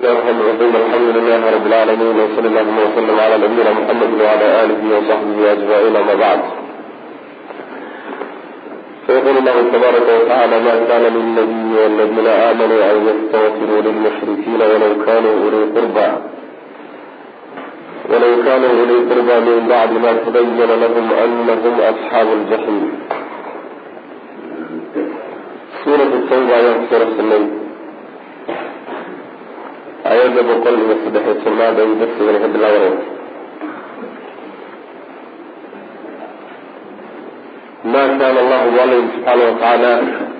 الرحمن الرحيم الحمد لله رب العالمين وصلى اللهم وسلم على نبينا محمد وعلى آله وصحبه أجمعين أما بعد فيقول الله تبارك وتعالى ما كان للنبي والذين آمنوا أن يستغفروا للمشركين ولو كانوا أولي قربى ولو كانوا أولي قربى من بعد ما تبين لهم أنهم أصحاب الجحيم سورة التوبة يوم سورة الليل ayada boqol iyo saddexiy tobnaad ay darsigana ka bilaabanaysa ma kaana allahu alla yii subxaana watacaala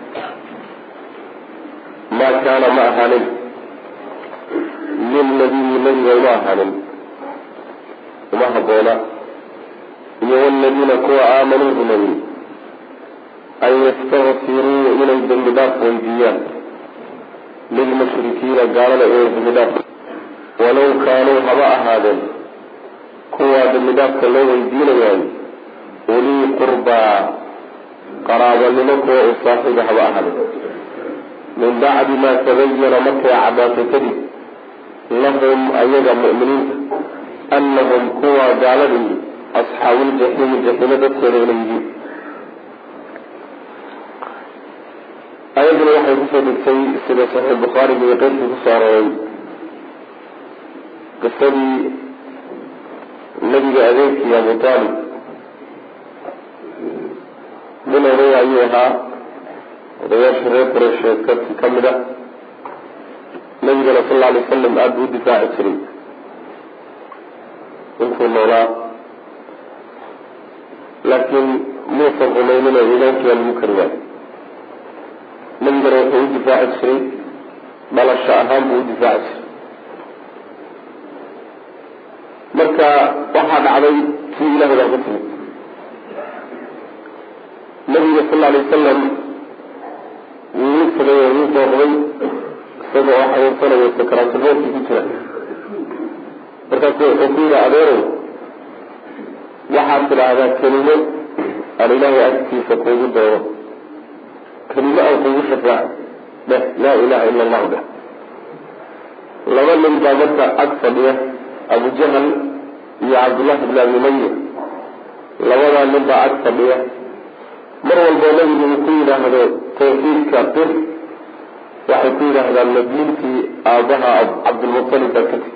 ma kaana ma ahaanin lilnabiyi nabiga uma ahaanin uma haboona iyo waladiina kuwa aamanuu rumeeyey an yastakfiruu inay dembi dhaaf weydiiyaan lilmushrikiina gaalada inay dembidhaaf walow kaanuu haba ahaadeen kuwaa dembidhaafka loo weydiinayaayo ulii qurbaa qaraabanimo kuwa u saaxiiba haba ahaadeen min bacdi maa tabayana markay caddaatay kadib lahum ayaga mu'miniinta annahum kuwa gaaladii asxaabuuljaxiimi jaxiimo dadkeeda inay yihiin ayaduna waxay kusoo degtay sida saxiix bukhaariga iyo qeyrkii kusoo arooray qisadii nabiga adeerkii abu taalib nin oday ayuu ahaa odayaasha reer qureysheed ka ka mid ah nabigana sal alla alay wasalam aada buu udifaaci jiray intuu noolaa laakiin muusan rumaynin oo iimaankiiaa lagu kari waayo nabigana wuxuu u difaaci jiray dhalasho ahaan buu u difaaci jiray marka waxaa dhacday tii ilahay baa ku timid nabiga sal alay wasalam wuu u tagay oo wuu dooqday isaga oo xanuunsanayo sakaraatulmoodkii ku jira markaasu wuxuu ku yidhi adeerow waxaad tidhaahdaa kelimo aan ilaahay agtiisa kuugu doodo kelimo aan kugu shafaac dheh laa ilaha ila allahu dheh laba nin baa marka ag fadhiya abujahal iyo cabdullahi bn abi umaya labadaa nin baa ag fadhiya mar walboo nabigu uu ku yidhaahdo tawxiidka bir waxay ku yidhaahdaan madliintii aabaha cabdilmutalib baa ka tigi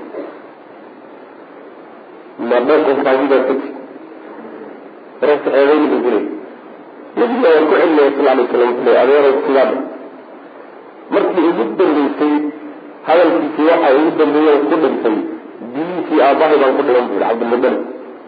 ma dhaqankaagi baa ka tigi markaas eedayn buu gulay nabiga waan ku celinaya sal alay slam wuxuu ley adeerow sidaa dha markii ugu dambeysay hadalkiisii waxa ugu dambeeyey ku dhintay diintii aabahay baan ku dhiman bu yihi cabdilmutalib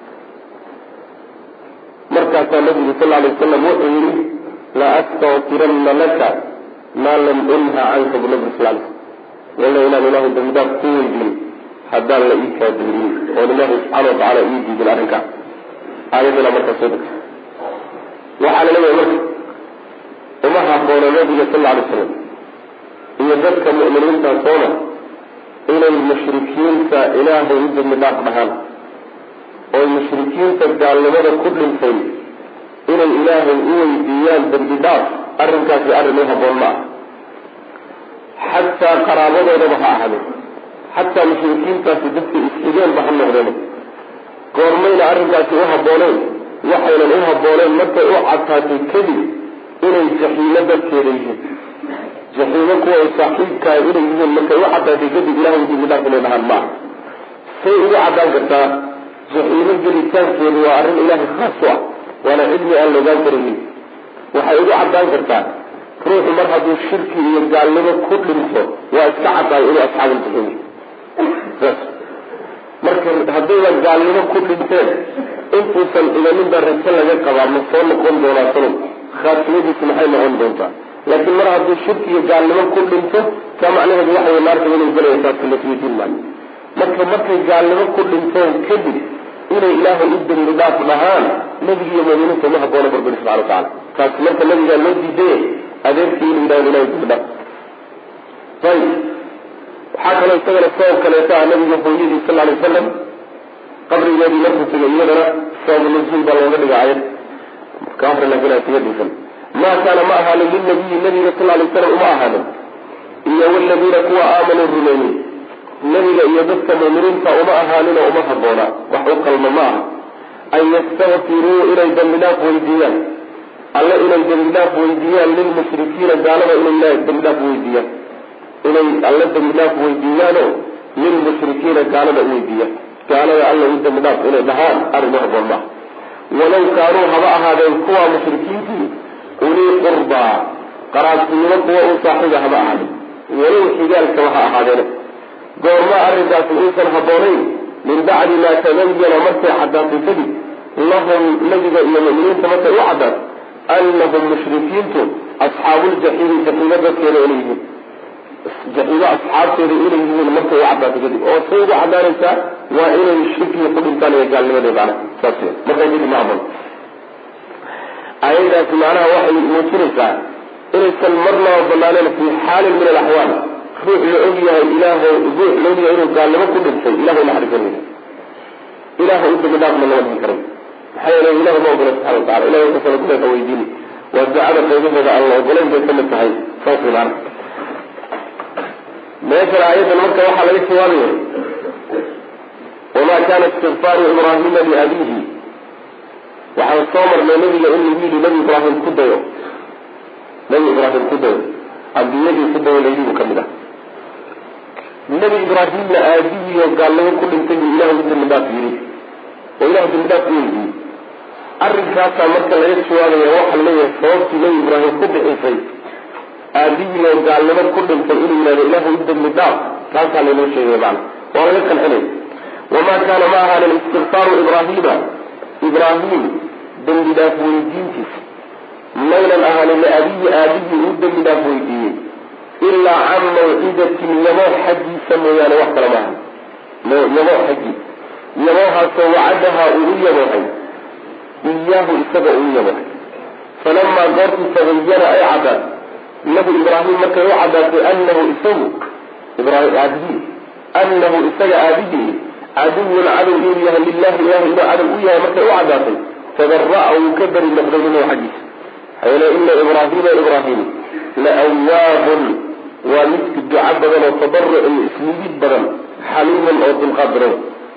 markaasaa nabigu sal alay wasalam wuxuu yihi la astakfirana laka maa lam unha canka bu nabi sal alay slam walla inaan ilaahay dambidaaf ku weydiin haddaan la ii kaadirin oon ilaahay subxaana watacaala ii diidin arrinkaa aayadana markaa soo degtay waxaa la leeyahay marka uma haboono nabiga sal lla alay slam iyo dadka mu'miniinta soona inay mushrikiinta ilaahay u dembi dhaaf dhahaan oo mushrikiinta gaalnimada ku dhintay inay ilaahay u weydiiyaan dembi dhaaf arrinkaasi arrin u haboon ma ah xataa qaraabadoodaba ha ahaadeen xataa mushrikiintaasi dadka isxigeenba ha noqdeen goormayna arrinkaasi u habbooneen waxaynan u habbooneen markay u cadtaatay kadib inay jaxiimo dadkeeda yihiin jaxiimo kuwa saaxiibkaa inay yihiin markay u caddaatay kadib ilahay dembidhaaf inay dhahaan maaha say ugu caddaan kartaa jaxiimo gelitaankeedu waa arrin ilaahay khaas u ah waana cilmi aan la ogaan karaynin waxay ugu caddaan kartaa ruuxu mar hadduu shirki iyo gaalnimo ku dhinto waa iska caddaay inuu asxaabuljaxiim saas marka haddayba gaalnimo ku dhinteen intuusan idaninba rajo laga qabaa ma soo noqon doonaa sanad khaatimadiisu maxay noqon doontaa laakiin mar hadduu shirki iyo gaalnimo ku dhinto taa macnaheedu waxa wey naarta inay gelaya taasi lasweydiin maayo marka markay gaalnimo ku dhinteen kadib inay ilaahay u dembi dhaaf dhahaan nebiga iyo muuminiinta uma haboona barbari subxana watacala taasi marka nabigaa loo diiday adeerkii inuu yidhahdo ilahay dembi dhaaf ayib waxaa kaloo isagana sabab kaleeta ah nabiga hooyadii sal alay wasalam qabrigeedii markuu tegay iyadana sabab nuzuul baa looga dhiga ayad ka hore laakiin aan kaga dhisan maa kaana ma ahaanin lilnabiyi nabiga sal alay slam uma ahaanin iyo waladiina kuwa aamanuu rumeeyey nebiga iyo dadka muuminiinta uma ahaaninoo uma habboona wax u qalma ma aha an yastakfiruu inay dembi dhaaf weydiiyaan alle inay dembi dhaaf weydiiyaan lilmushrikiina gaalada inay dembi dhaaf weydiiyaan inay alle dembi dhaaf weydiiyaanoo lilmushrikiina gaalada u weydiiyaan gaalada alle u dembi dhaaf inay dhahaan arrin u habboon maaha walow kaanuu haba ahaadeen kuwa mushrikiintii ulii qurbaa qaraabtinimo kuwa u saaxiiba haba ahaadeen walow xigaalkaba ha ahaadeene goorma arrinkaasi uusan habboonayn min bacdi maa tabayana markay caddaatay kadib lahum nabiga iyo mu'miniinta markay u caddaato anahum mushrikiintu asxaabuuljaxiimi jaxiimo dadkeeda inay yihiin jaxiimo asxaabteeda inay yihiin markay u caddaato kadib oo say ugu caddaanaysaa waa inay shirkiga ku dhintaan iyo gaalnimadii macna saas w markaa kadib ma habboon aayadaasi macnaha waxay muujinaysaa inaysan marnaba banaaneen fii xaalin min alaxwaal ruux la og yahay ilaahay ruux la og yahay inuu gaalnimo ku dhintay ilahay naxariisanaya ilahay u dambi dhaafna lama dhihin karay maxaa yeele ilahay ma ogola subxana watacala ilahay wuxuu kala kuleeka weydiini waa ducada qaybaheeda aan la ogolayn bay kamid tahay saas way maana meeshan aayadan marka waxaa laga jawaabaya wamaa kana istikfaaru ibraahima liabiihi waxaan soo marnay nabiga in lagu yidhi nabi ibraahim ku dayo nabi ibraahim ku dayo ambiyadii ku dayo layidhi buu kamid ah nabi ibraahimna aabihii oo gaalnimo ku dhintay buu ilahay u dambi dhaaf yidhi oo ilahay dambi dhaaf u weydiiyey arrinkaasaa marka laga jawaabaya waxaa leeyahay sababtii nabi ibraahim ku bixisay aabihii oo gaalnimo ku dhintay inuu yihahdo ilahay u dambi dhaaf taasaa laynoo sheegaya macana waa laga qancinay wamaa kaana ma ahaanin istikfaaru ibraahima ibraahim dembi dhaaf weydiintiisa maynan ahaanin liabiyi aabihii uu dembi dhaaf weydiiyey ilaa can mawcidatin yaboo xaggiisa mooyaane wax kale maaha yaboo xaggii yaboohaasoo wacadahaa uu u yaboohay iyaahu isaga uu yaboohay falamaa goortii tabayana ay caddaat nabi ibraahim markay u caddaatay anahu isagu ibrahim aabihii anahu isaga aabihii caduwun cadow inuu yahay lilahi ilahi inuu cadow u yahay markay u caddaatay tadara'a wuu ka beri noqday minhu xaggiisa hayla ina ibraahima ibraahim la awaabun waa midki duco badan oo tabaruc iyo ismidid badan xaliiman oo dulqaad badan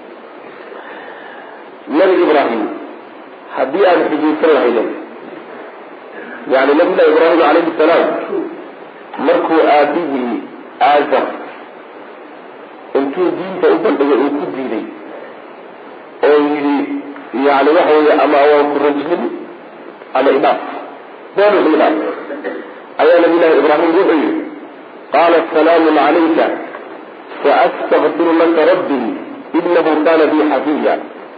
nabi ibraahim haddii aada xujaysan lahayden yani nabillahi ibraahim calayhi salaam markuu aabihii aazar intuu diinta u bandhigay uu ku diiday oo yidhi yani waxa weeye ama waan ku rajmin ama idhaaf doonu idhaaf ayaa nabilahi ibraahim wuxuu yihi qaala salaamun calayka saastakfiru laka rabbii inahu kana bi xafiya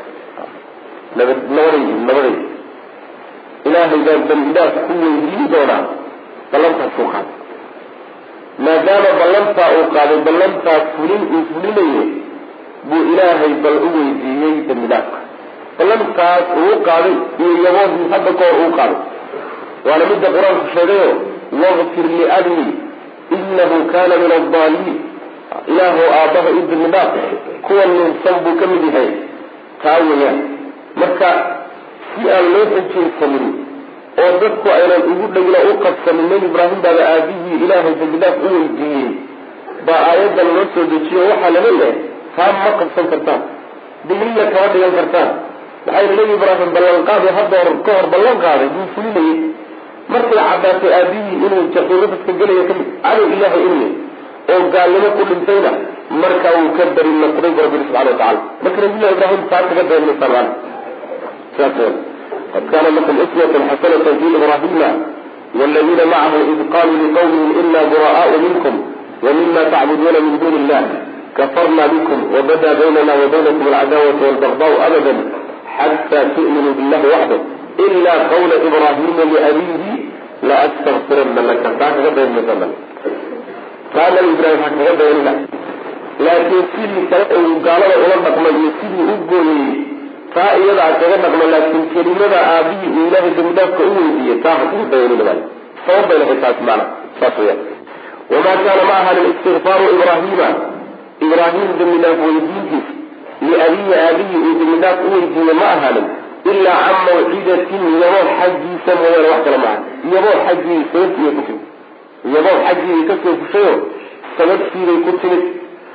nabaday nabaday ilaahay baan dambidaaf ku weydiin doonaa ballantaasuu qaaday maadaama ballantaa uu qaaday ballantaa fulin uu fulinayo buu ilaahay bal u weydiiyey dambidaafka ballantaas uu qaaday iyo yaboodii hadda kahor uu qaaday waana midda qur-aanku sheegayo waqfir liabii inahu kana min addaaliin ilaahu aabbaha i dambidaaf kuwa nuunsan buu ka mid yahay taa weyaan marka si aan loo xujaysanin oo dadku aynan ugu dhegna u qabsanin nebi ibraahim baaba aabihii ilaahay dambidaaf u weydiiyey baa aayaddan loo soo dejiyo waxaa la leeyahay taa ma qabsan kartaan digniya kama dhigan kartaan maxaa yili nebi ibraahim ballanqaadi hadda hor ka hor ballan qaaday buu fulinayay markay caddaatay aabihii inuu jaxiimo dadka gelayo kamid cadow ilaahay inuu oo gaalnimo ku dhintayna markaa wuu ka beri noqday bu rabbi subxana watacala marka nabillahi ibraahim taa kaga daymaysaa maana saas qad kana lakum uswatun xasanata fi ibrahima wاladiina macahu id qaluu liqawmihim ina buraءaءu minkum wmima tacbuduuna min duni illah kafarna bikum wabada baynana wabaynakum alcadaawatu walbagdaءu abada xata tu'minuu billahi waxdah ila qawla ibrahima liabihi laastakfirana laka taa kaga daynmaysa taa nabi ibrahim ha kaga daynina laakiin sidii kale uu gaalada ula dhaqmay iyo sidii u gooyey taa iyadaa kaga dhaqma laakiin kelimada aabihii uu ilaahay dambidaafka u weydiiyey taa ha kaga dayanina sabab bay lahay taas maana saas weya wamaa kaana ma ahanin istikfaaru ibraahima ibraahim dambidaaf weydiintiisa liabiyi aabihii uu dambidaaf u weydiiye ma ahaanin ilaa can mawcidatin yaboo xaggiisa mooyaane wax kale maaha yaboo xaggii sababtiibay ku timid yaboo xaggii kasoo fushayo sababtiibay ku timid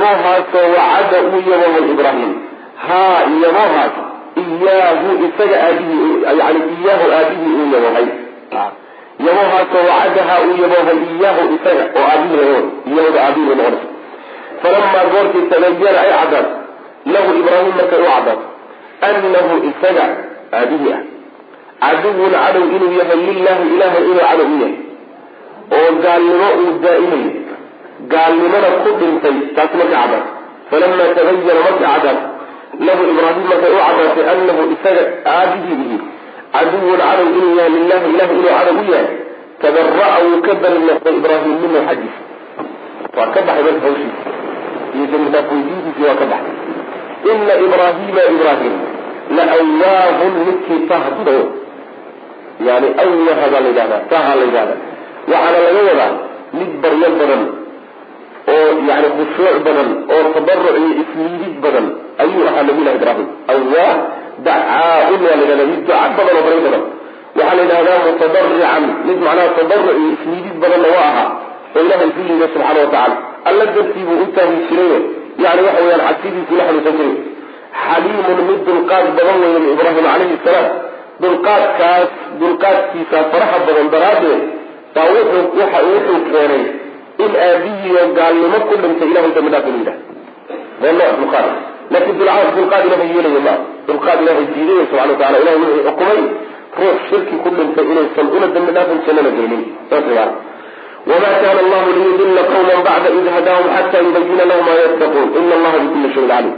yabohaasoo wacada uu yaboho ibraahim haa yabohaas iyaahu isaga aabihii yani iyaahu aabihii uu yabohay yabohaasoo wacadahaa uu yabohay iyaahu isaga oo aabihii iyahda aabihii bay noqonaysa falamaa goortii tabayana ay caddaad lahu ibraahim markay u caddaad anahu isaga aabihii ah caduwun cadow inuu yahay lilahi ilahay inuu cadow u yahay oo gaalnimo uu daa'imayo gaalnimona ku dhintay taasi markay caddaad falamaa tabayana markay caddaad lahu ibraahim markay u caddaatay anahu isaga aabihii ihi caduwun cadow inuu yahay lilahi ilahay inuu cadow u yahay tabara'a wuu ka bari noqday ibraahim minhu xaggiisa waa ka baxay marka hawshiisa iyo dambidhaaf weydiintiisii waa ka baxay ina ibraahiima ibraahim la awaahun midkii tahdo yani awaha baa la yidhahda taha la yidhahda waxaana laga wadaa mid baryo badan oo yani khushuuc badan oo tabaruc iyo ismiidid badan ayuu ahaa nabiyullahi ibraahim awah dacaaun waa la yidhahda mid duca badan oo baryo badan waxaa la yidhahdaa mutadarican mid macnaha tabaruc iyo ismiidid badanna waa ahaa oo ilahay isu liida subxaana watacala alla dartii buu u taahi jirayo yani waxa weyaan cabsidiisii la xanuunsan jiray xaliimun mid dulqaad badan weyn ibraahim calayhi salaam dulqaadkaas dulqaadkiisa faraha badan daraaddeed baa wuxuu waxa wuxuu keenay in aabihiiyo gaalnimo ku dhintay ilahay dambi dhaaf inuu yidhaha waa nooc dulqaad laakiin dulcaad dulqaad ilahay yeelaya maa dulqaad ilahay diidaya subxana watacala ilahay wuxuu xukumay ruux shirki ku dhintay inaysan una dambi dhaafin jannana gelinin saas maana wma kana allahu liyudila qawma bacda id hadaahum xata yubayina lahum ma yattaquun ina allaha bikuli shayin calim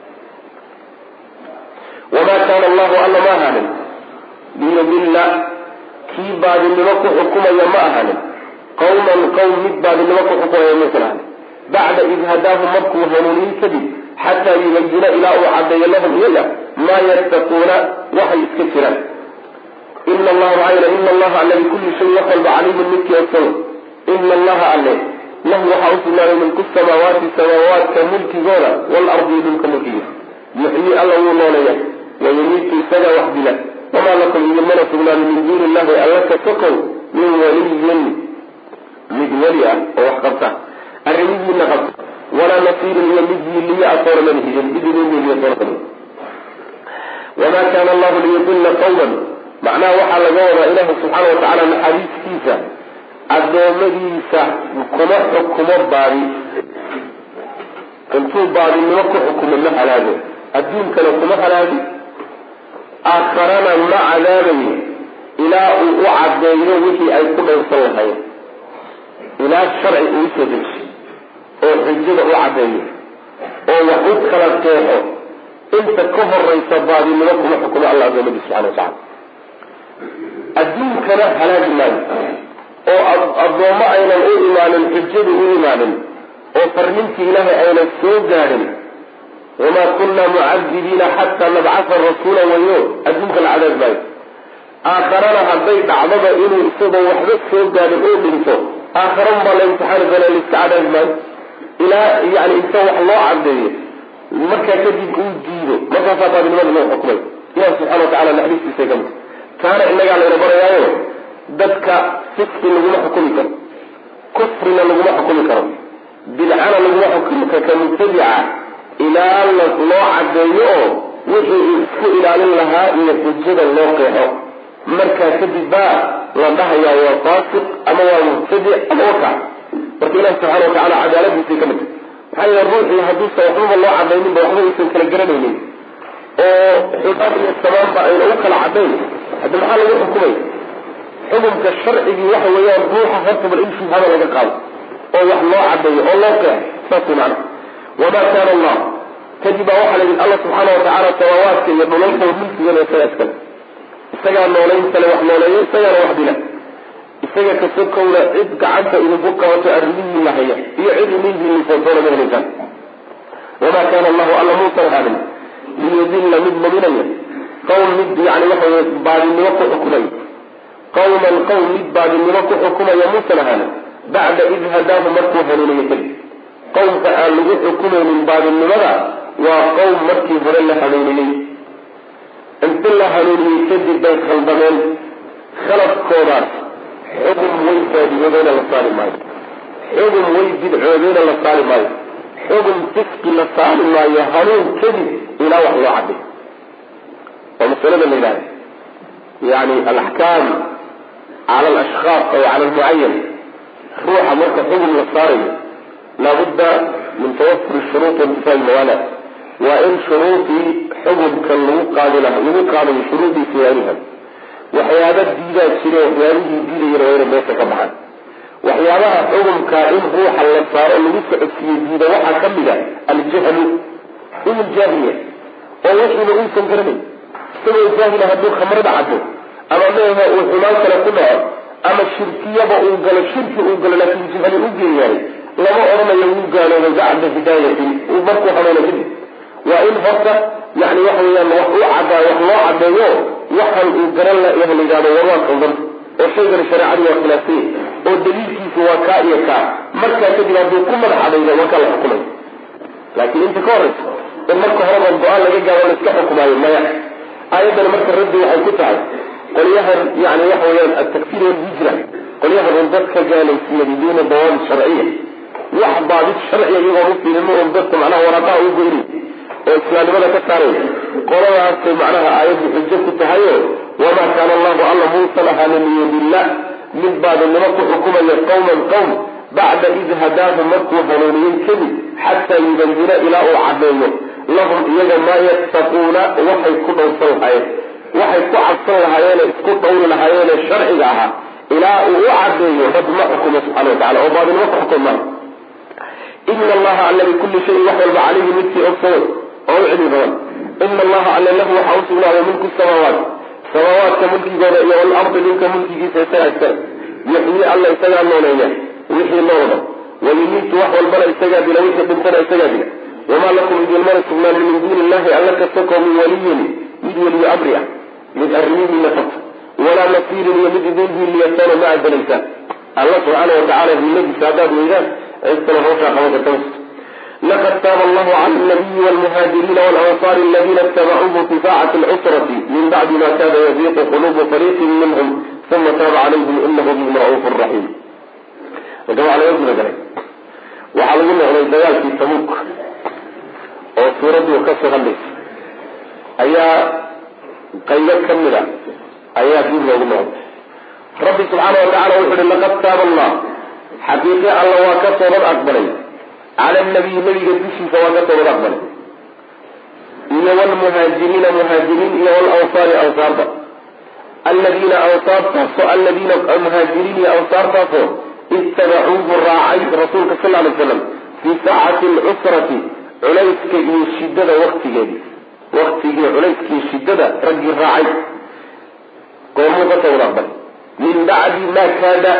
wama kana allahu alla ma ahanin liyudila kii baadinimo ku xukumaya ma ahanin qawman qawm mid baadinimo ku xukumaya maysan ahanin bacda id hadaahum markuu hanuuniyin kadib xataa yubayina ilaa uu cadeeyo lahum iyaga maa yattaquuna waxay iska jiraan ina allaha maayna ina allaha alla bikuli shayin wax walba caliimun midkii ogsow ina allaha alle lahu waxaa usugnaaday milku samaawaati samaawaadka mulkigooda waalardi iyo dhulka mulkigiisa yuxyii alla wuu nooleeya wayumiitu isagaa wax dila wamaa lakum idinmana sugnaaday min duuni illahi alla ka sokow min waliyin mid weli ah oo wax qabta arrimihiina qabta walaa nasiirin iyo mid yiiliya a toona mana hidin mid idin yiiliya toona kale wamaa kaana allahu liyudilla qawman macnaha waxaa laga wadaa ilaahi subxaana watacaala naxariistiisa addoommadiisa kuma xukumo baadi intuu baadinimo ku xukumo ma halaago adduunkana kuma halaagi aakharana ma cadaabayo ilaa uu u caddeeyo wixii ay ku dhowrsan lahayn ilaa sharci uu usoo dejiyo oo xujada u caddeeyo oo wax u kala qeexo inta ka horaysa baadinimo kuma xukumo alla addoommadiisa subxana watacala adduunkana halaagi maayo oo addoommo aynan u imaanin xujadu u imaanin oo farnintii ilaahay aynan soo gaadhin wamaa kunna mucadibiina xataa nabcasa rasuula wayo adduunka la cadaab maayo aakharana hadday dhacdaba inuu isagoo waxba soo gaadhin uu dhinto aakharan baa la imtixaani doona laiska cadaabi maayo ilaa yani inta wax loo cadeeyo markaa kadib uu diido markaasaa baadinimada loo xukumay ilahi subxana watacala naxariistiisa ka mid taana inagaa layna barayaayo dadka fiski laguma xukumi karo kufrina laguma xukumi karo bidcana laguma xukumi karo ka mubtadica ilaa loo cadeeyo oo wixii uu isku ilaalin lahaa iyo xujada loo qeexo markaa kadib baa la dhahayaa waa faasiq ama waa mubtadic ama wakac marka ilahi subxana watacala cadaaladiisay ka mid maxaa yeele ruuxii hadduusan waxbaba loo cadayninba waxba aysan kala garanaynin oo xumaan iyo samaanba ayna u kala cadayn hadda maxaa lagu xukumay xukumka sharcigii waxa weeyaan ruuxa horta bal in shubhada laga qaado oo wax loo cadeeyo oo loo qeexo saas way macana wamaa kaana allah kadib baa waxaa la yidhi alla subxaana watacaala samaawaadka iyo dhulalka mulkigana isagaa iskale isagaa noolayntale wax nooleeyo isagaana wax dila isaga kasokowna cid gacanta idinku qabato arrimihii la haya iyo cid inihiini footoona ma helaysaan wamaa kaana allahu alla muusan hadin liyudilla mid luminaya qowm mid yani waxa wey baadinimo ku xukumay qawman qowm mid baadinimo ku xukumaya muusan ahaanin bacda id hadaahu markuu hanuuniyo kadib qowmka aan lagu xukumaynin baadinimada waa qowm markii hore la hanuuniyey inti la hanuuniyey kadib bay khaldameen khaladkoodaas xugum way baadiyoodeyna la saari maayo xugum way bidcoodeyna la saari maayo xugum fisqi la saari maayo hanuun kadib ilaa wax loo cadday waa masalada la yidhahda yani alaxkaam cala alashkhaas aw cala almucayan ruuxa marka xugum la saarayo laabudda min tawafuri shuruut waintifaa'i mawaana waa in shuruudii xugumka lagu qaadi laha lagu qaadayo shuruudiisa yaalihan waxyaaba diidaa jire waxyaabihii diidayana waa inay meesha ka baxaan waxyaabaha xugumkaa in ruuxa la saaro lagu socodsiiyo diida waxaa ka mid a aljahlu inuu jaahiliya oo wixiiba uusan garanayn isagoo jaahila hadduu khamrada cabo ama meeha uu xumaan kale ku dhaco ama shirkiyaba uu galo shirki uu galo laakiin jahli u geeyahay lama odhanayo wuu gaalooba bacda hidaayatin uu markuu hanuuna kadib waa in horta yani waxa weyaan wax u cadaa wax loo cadeeyo waxan uu garan la yaha la yidhahdo war waa qaldan oo shaygan shareecadu waa khilaafsanya oo daliilkiisu waa kaa iyo kaa markaa kadib hadduu ku madax adaydo markaa la xukumay laakiin inta ka horeysa in marka horeba go-aan laga gaaro la iska xukumaayo maya aayaddani marka raddi waxay ku tahay qolyahan yani waxa weyaan altakfir walhijra qolyahan un dadka gaalaysiiya biduuna dawaabit sharciya wax baabid sharciya iyagoon ufiilimo un dadka macnaha waraaqaha u goyni oo islaamnimada ka saaraya qoladaasay macnaha aayaddu xujo ku tahayo wamaa kaana allahu alla muusan ahaanin liyudilla mid baadinimo ku xukumaya qawman qowm bacda id hadaahu markuu hanuuniyey kadib xataa yubayina ilaa uu cadeeyo lahum iyaga maa yattaquuna waxay ku dhowrsan lahaayeen waxay ku cabsan lahaayeene isku dhowri lahaayeene sharciga ahaa ilaa uu u cadeeyo rab ma xukumo subxana watacala oo baadinimo ku xukum maayo ina allaha alla bikulli shayin wax walba calayhi midkii ogsoon oo u cilmi badan ina allaha alle lahu waxaa u sugnaaday mulku samaawaat samaawaadka mulkigooda iyo walardi dhulka mulkigiisa isagaa iskale yuxyii alla isagaa nooleeya wixii noolba wayumiitu wax walbana isagaa dila wixii dhintana isagaa dila wamaa lakum idinmana sugnaanin min duuni illahi alla ka sokoo min waliyin mid weliyo amri ah mid arrimihiina fata walaa nasiirin iyo mid idin hiiliyataana ma adalaysaan alla subxaana watacala hiiladiisa haddaad weydaan cidkana hawshaa qaban karta laqad taaba allahu cala alnabiyi walmuhaajiriina walansaari aladina itabacuuhu fi saacati alcusrati min bacdi ma kaada yaziiqu qulubu fariiqin minhum uma taaba calayhim inahu bihim ra'uufu raxiim marka waxaa laga guda galay waxaa lagu noqday dagaalkii tabuuk oo suuraddu ka soo hadlaysa ayaa qaybo ka mid a ayaa dib loogu noqday rabbi subxaana watacala wuxu uhi laqad taaba allah xaqiiqe alla waa ka toobad aqbalay cala nabiyi nabiga dushiisa waa ka toobad aqbalay iyo wlmuhaajiriina muhaajiriin iyo walansaari ansaarta aladiina ansaartaasoo aladiina muhaajiriin iyo ansaartaasoo ittabacuuhu raacay rasuulka sal lay slam fii saacati alcusrati culayska iyo shidada waktigeedii waktigii culayskii shidada raggii raacay goormuu ka toobad aqbalay min bacdi maa kaada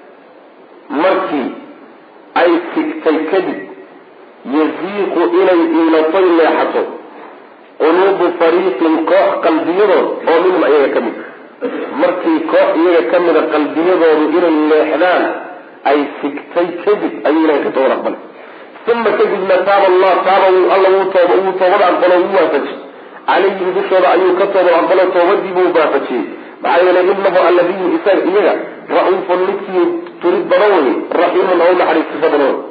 markii ay sigtay kadib yaziiqu inay iilatay leexato quluubu fariiqin koox qalbiyadood oo minhum iyaga ka mid markii koox iyaga ka mida qalbiyadoodu inay leexdaan ay sigtay kadib ayuu ilahay ka toobad aqbalay uma kadibna taaba allah taaba alla wuu toobad aqbalo wuu waafaji calayhim dushooda ayuu ka toobad aqbalo toobadii buu waafajiyey maxaa yeelay inahu alladiyu isaga iyaga ra-uufun midkii turid badan wey raxiimun oo naxariisto badan wey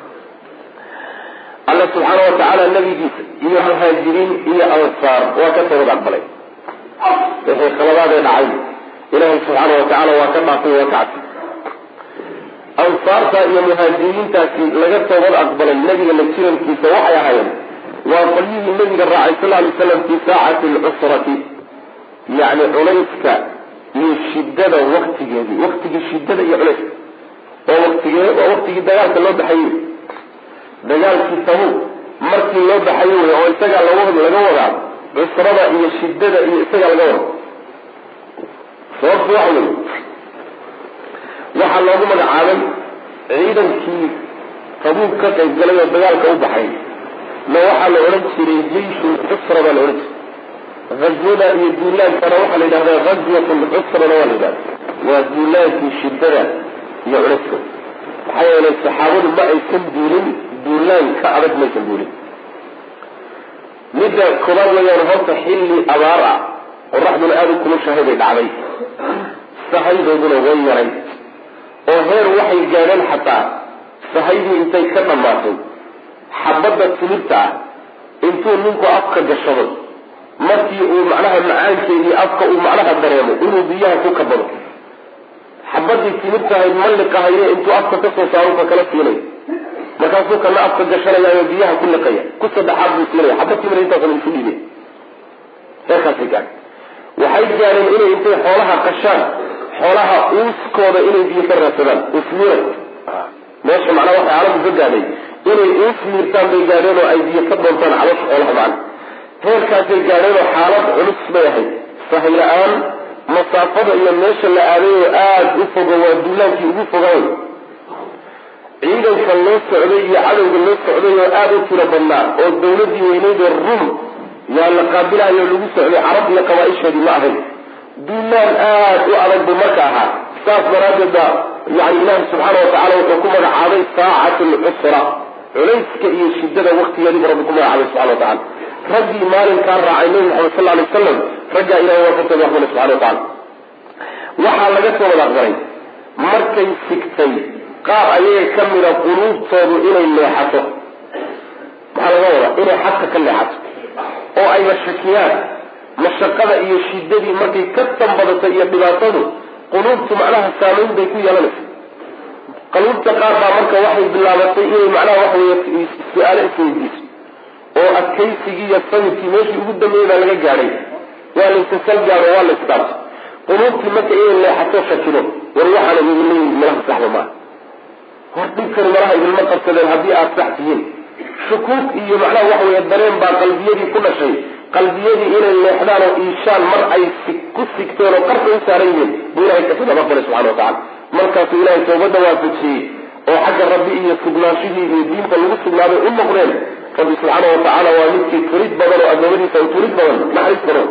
alla subxaana watacaala nabigiisa iyo muhaajiriin iyo ansaar waa ka toobad aqbalay wixii khaladaadee dhacay ilaahay subxaana watacaala waa ka dhaafay waa ka cadfay ansaarta iyo muhaajiriintaasi laga toobad aqbalay nabiga la jirankiisa waxay ahaayeen waa qolyihii nabiga raacay sal lay slam fii saacati alcusrati yacni culayska iyo shidada waktigeedii waktigii shidada iyo culayska oo waktigee waa waktigii dagaalka loo baxayey dagaalkii tabuuk markii loo baxayo wey oo isagaa laga laga wadaa cusrada iyo shidada iyo isagaa laga wada sababtu waxa wey waxaa loogu magacaabay ciidankii tabuuk ka qayb galay oo dagaalka u baxay ma waxaa la odhan jiray jeishu cusra baa la odhan jiray azwada iyo duulaankana waxaa la yidhahdaa azwat lcusrana waa la yidhahda waa duulaankii shidada iyo culayska maxaa yeelay saxaabadu ma aysan duulin duulaan ka adag maysan duulin midda koobaad wayaan horta xilli abaar ah qoraxduna aada u kulushahay bay dhacday sahaydooduna way yaray oo heer waxay gaadheen xataa sahaydii intay ka dhammaatay xabadda timirta ah intuu ninku afka gashado markii uu macnaha macaankeedii afka uu macnaha dareemo inuu biyaha ku kabado xabadii timirtahayd malliqahaye intuu afka kasoo saaro ka kala siinaya markaasuu kana afka gashanayaayo biyaha ku liqaya ku saddexaad buu siinaya xabad timir intaasna isu dhiibay heerkaasay gaadhay waxay gaadheen inay intay xoolaha qashaan xoolaha uuskooda inay biyo ka raadsadaan usmiira meesha macnaha waxay caalamku ka gaadhay inay uus miirtaan bay gaadheen oo ay biyo ka doontaan calosha xoolaha macna heerkaasay gaadheen oo xaalad culus bay ahayd sahay la-aan masaafada iyo meesha la aadayoo aada u fogo waa duulaankii ugu fogaay ciidanka loo socday iyo cadowga loo socday oo aada u tiro badnaa oo dawladii weyneyd ee rum yaa la qaabilayo lagu socday carab iyo qabaa-isheedii ma ahayn duulaan aada u adag buu marka ahaa saas daraaddeed baa yani ilaahi subxaana watacala wuxuu ku magacaabay saacatu lcusra culayska iyo shidada waktigeediibu rabbi ku magacaabay subxana watacala raggii maalinkaa raacay nabi maxamed sal alay wasalam raggaa ilahay waa ka soo aqbalay subxana watacala waxaa laga soo wada aqbalay markay sigtay qaar ayaga ka mida quluubtoodu inay leexato maxaa laga wadaa inay xadka ka leexato oo ayba shakiyaan mashaqada iyo shidadii markay ka tambadato iyo dhibaatadu quluubtu macnaha saamayn bay ku yeelanaysa qaluubta qaar baa marka waxay bilaabatay inay macnaha waxa wey su-aalo isweydiiso oo adkaysigii iyo sabirkii meeshii ugu dambeeyey baa laga gaadhay waa laysasal gaado waa laysdhaarto quluubtii marka inay leexato shakido war waxaana idinla yimid malaha saxba maaha hor dhibkani malaha idinma qabsadeen haddii aada sax tihiin shukuuk iyo macnaha waxa weeye dareen baa qalbiyadii ku dhashay qalbiyadii inay leexdaan oo iishaan mar ay ku sigteen oo qarka u saaran yihiin buu ilahay kasoo dabaqbalay subxana watacala markaasuu ilahay toobadda waafajiyey oo xagga rabbi iyo sugnaanshihii iyo diinta lagu sugnaaday u noqdeen rabbi subxaana watacaala waa midkii turid badan oo addoomadiisa u turid badan naxariis badan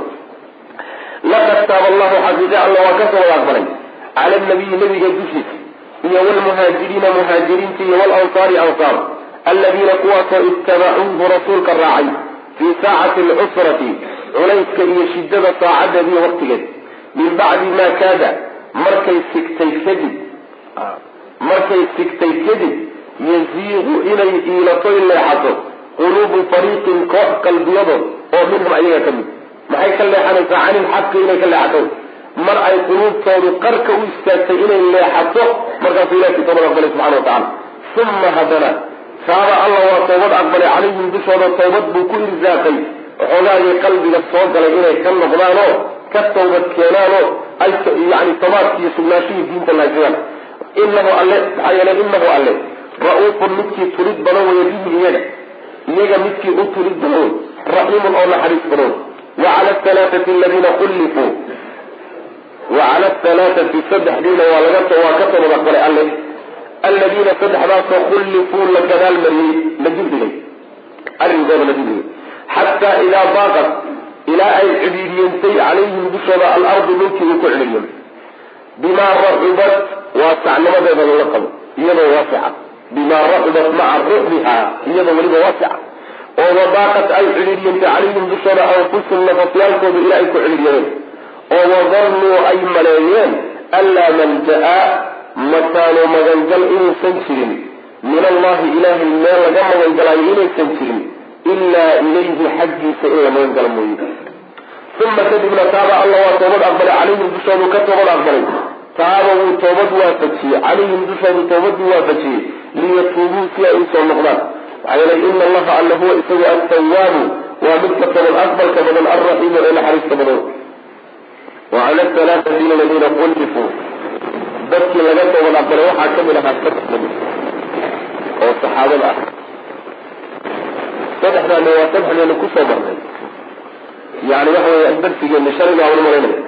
laqad taaba allahu xaqiiqe alla waa kasoo wada aqbalay cala nabiyi nabiga dushiisa iyo wlmuhaajiriina muhaajiriinta iyo walansaari ansaar aladiina kuwaasoo ittabacuuhu rasuulka raacay fii saacati alcusrati culayska iyo shidada saacadeediiyo waqtigeed min bacdi maa kaada markay sigtay kadib markay sigtay kadib yaziiqu inay iilatoy leexato quluubu fariiqin koox qalbiyadood oo minhum ayaga ka mid maxay ka leexanaysaa cani ilxaqi inay ka leexato mar ay quluubtoodu qarka u istaagtay inay leexato markaasuu ilahi toobad aqbalay subxana watacala uma haddana taaba alla waa toobad aqbalay calayhim dushooda toobad buu ku irsaaqay waxoogaagii qalbiga soo galay inay ka noqdaanoo ka toobad keenaanoo ay yani tobaadki iyo sugnaashihii diinta lahaysayaan inahu alle maxaa yeelay inahu alle ra-uufun midkii tulid badan weeye bihi iyaga iyaga midkii u tulid badan wey raxiimun oo naxariis badan wa cala alhalaathati aladiina kullifuu wa cala alhalaathati saddexdiina waa laga waa ka toobad aqbalay alle aladiina saddexdaasoo kullifuu la gadaal mariyey la dibdhigay arrinkooda la dibdhigay xataa idaa baaqat ilaa ay cidhiidiyentay calayhim dushooda alardu dhulkii uu ku cidhiidiyamay bimaa raxubat waasacnimadeeda lala qabo iyadoo waasica bimaa raxubat maca ruxbiha iyadoo weliba waasica oo wadaaqat ay cidhiidiyentay calayhim dushooda anfusum nafafyaalkooda ilaa ay ku cidhiidiyameen oo wadannuu ay maleeyeen anlaa malja-a makaano magangal inuusan jirin min allahi ilaahay meel laga magangalaayo inaysan jirin ilaa ilayhi xaggiisa in la magangalo mooye uma kadibna taaba alla waa toobad aqbalay calayhim dushoodu ka toobad aqbalay taaba wuu toobad waafajiyey calayhim dushoodu toobaduu waafajiyey liyatuubuu si ay usoo noqdaan maxaa yeelay ina allaha alla huwa isagu attawaabu waa midka toobad aqbalka badan alraxiimu ee naxariista badan wa cala alhalaathati aladiina qullifuu dadkii laga toobad aqbalay waxaa kamid ahaa saddex nabi oo saxaabada ah saddexdaana waa saddexdeena kusoo marnay yani waxa weya darsigeena shalayga aan umalaynaya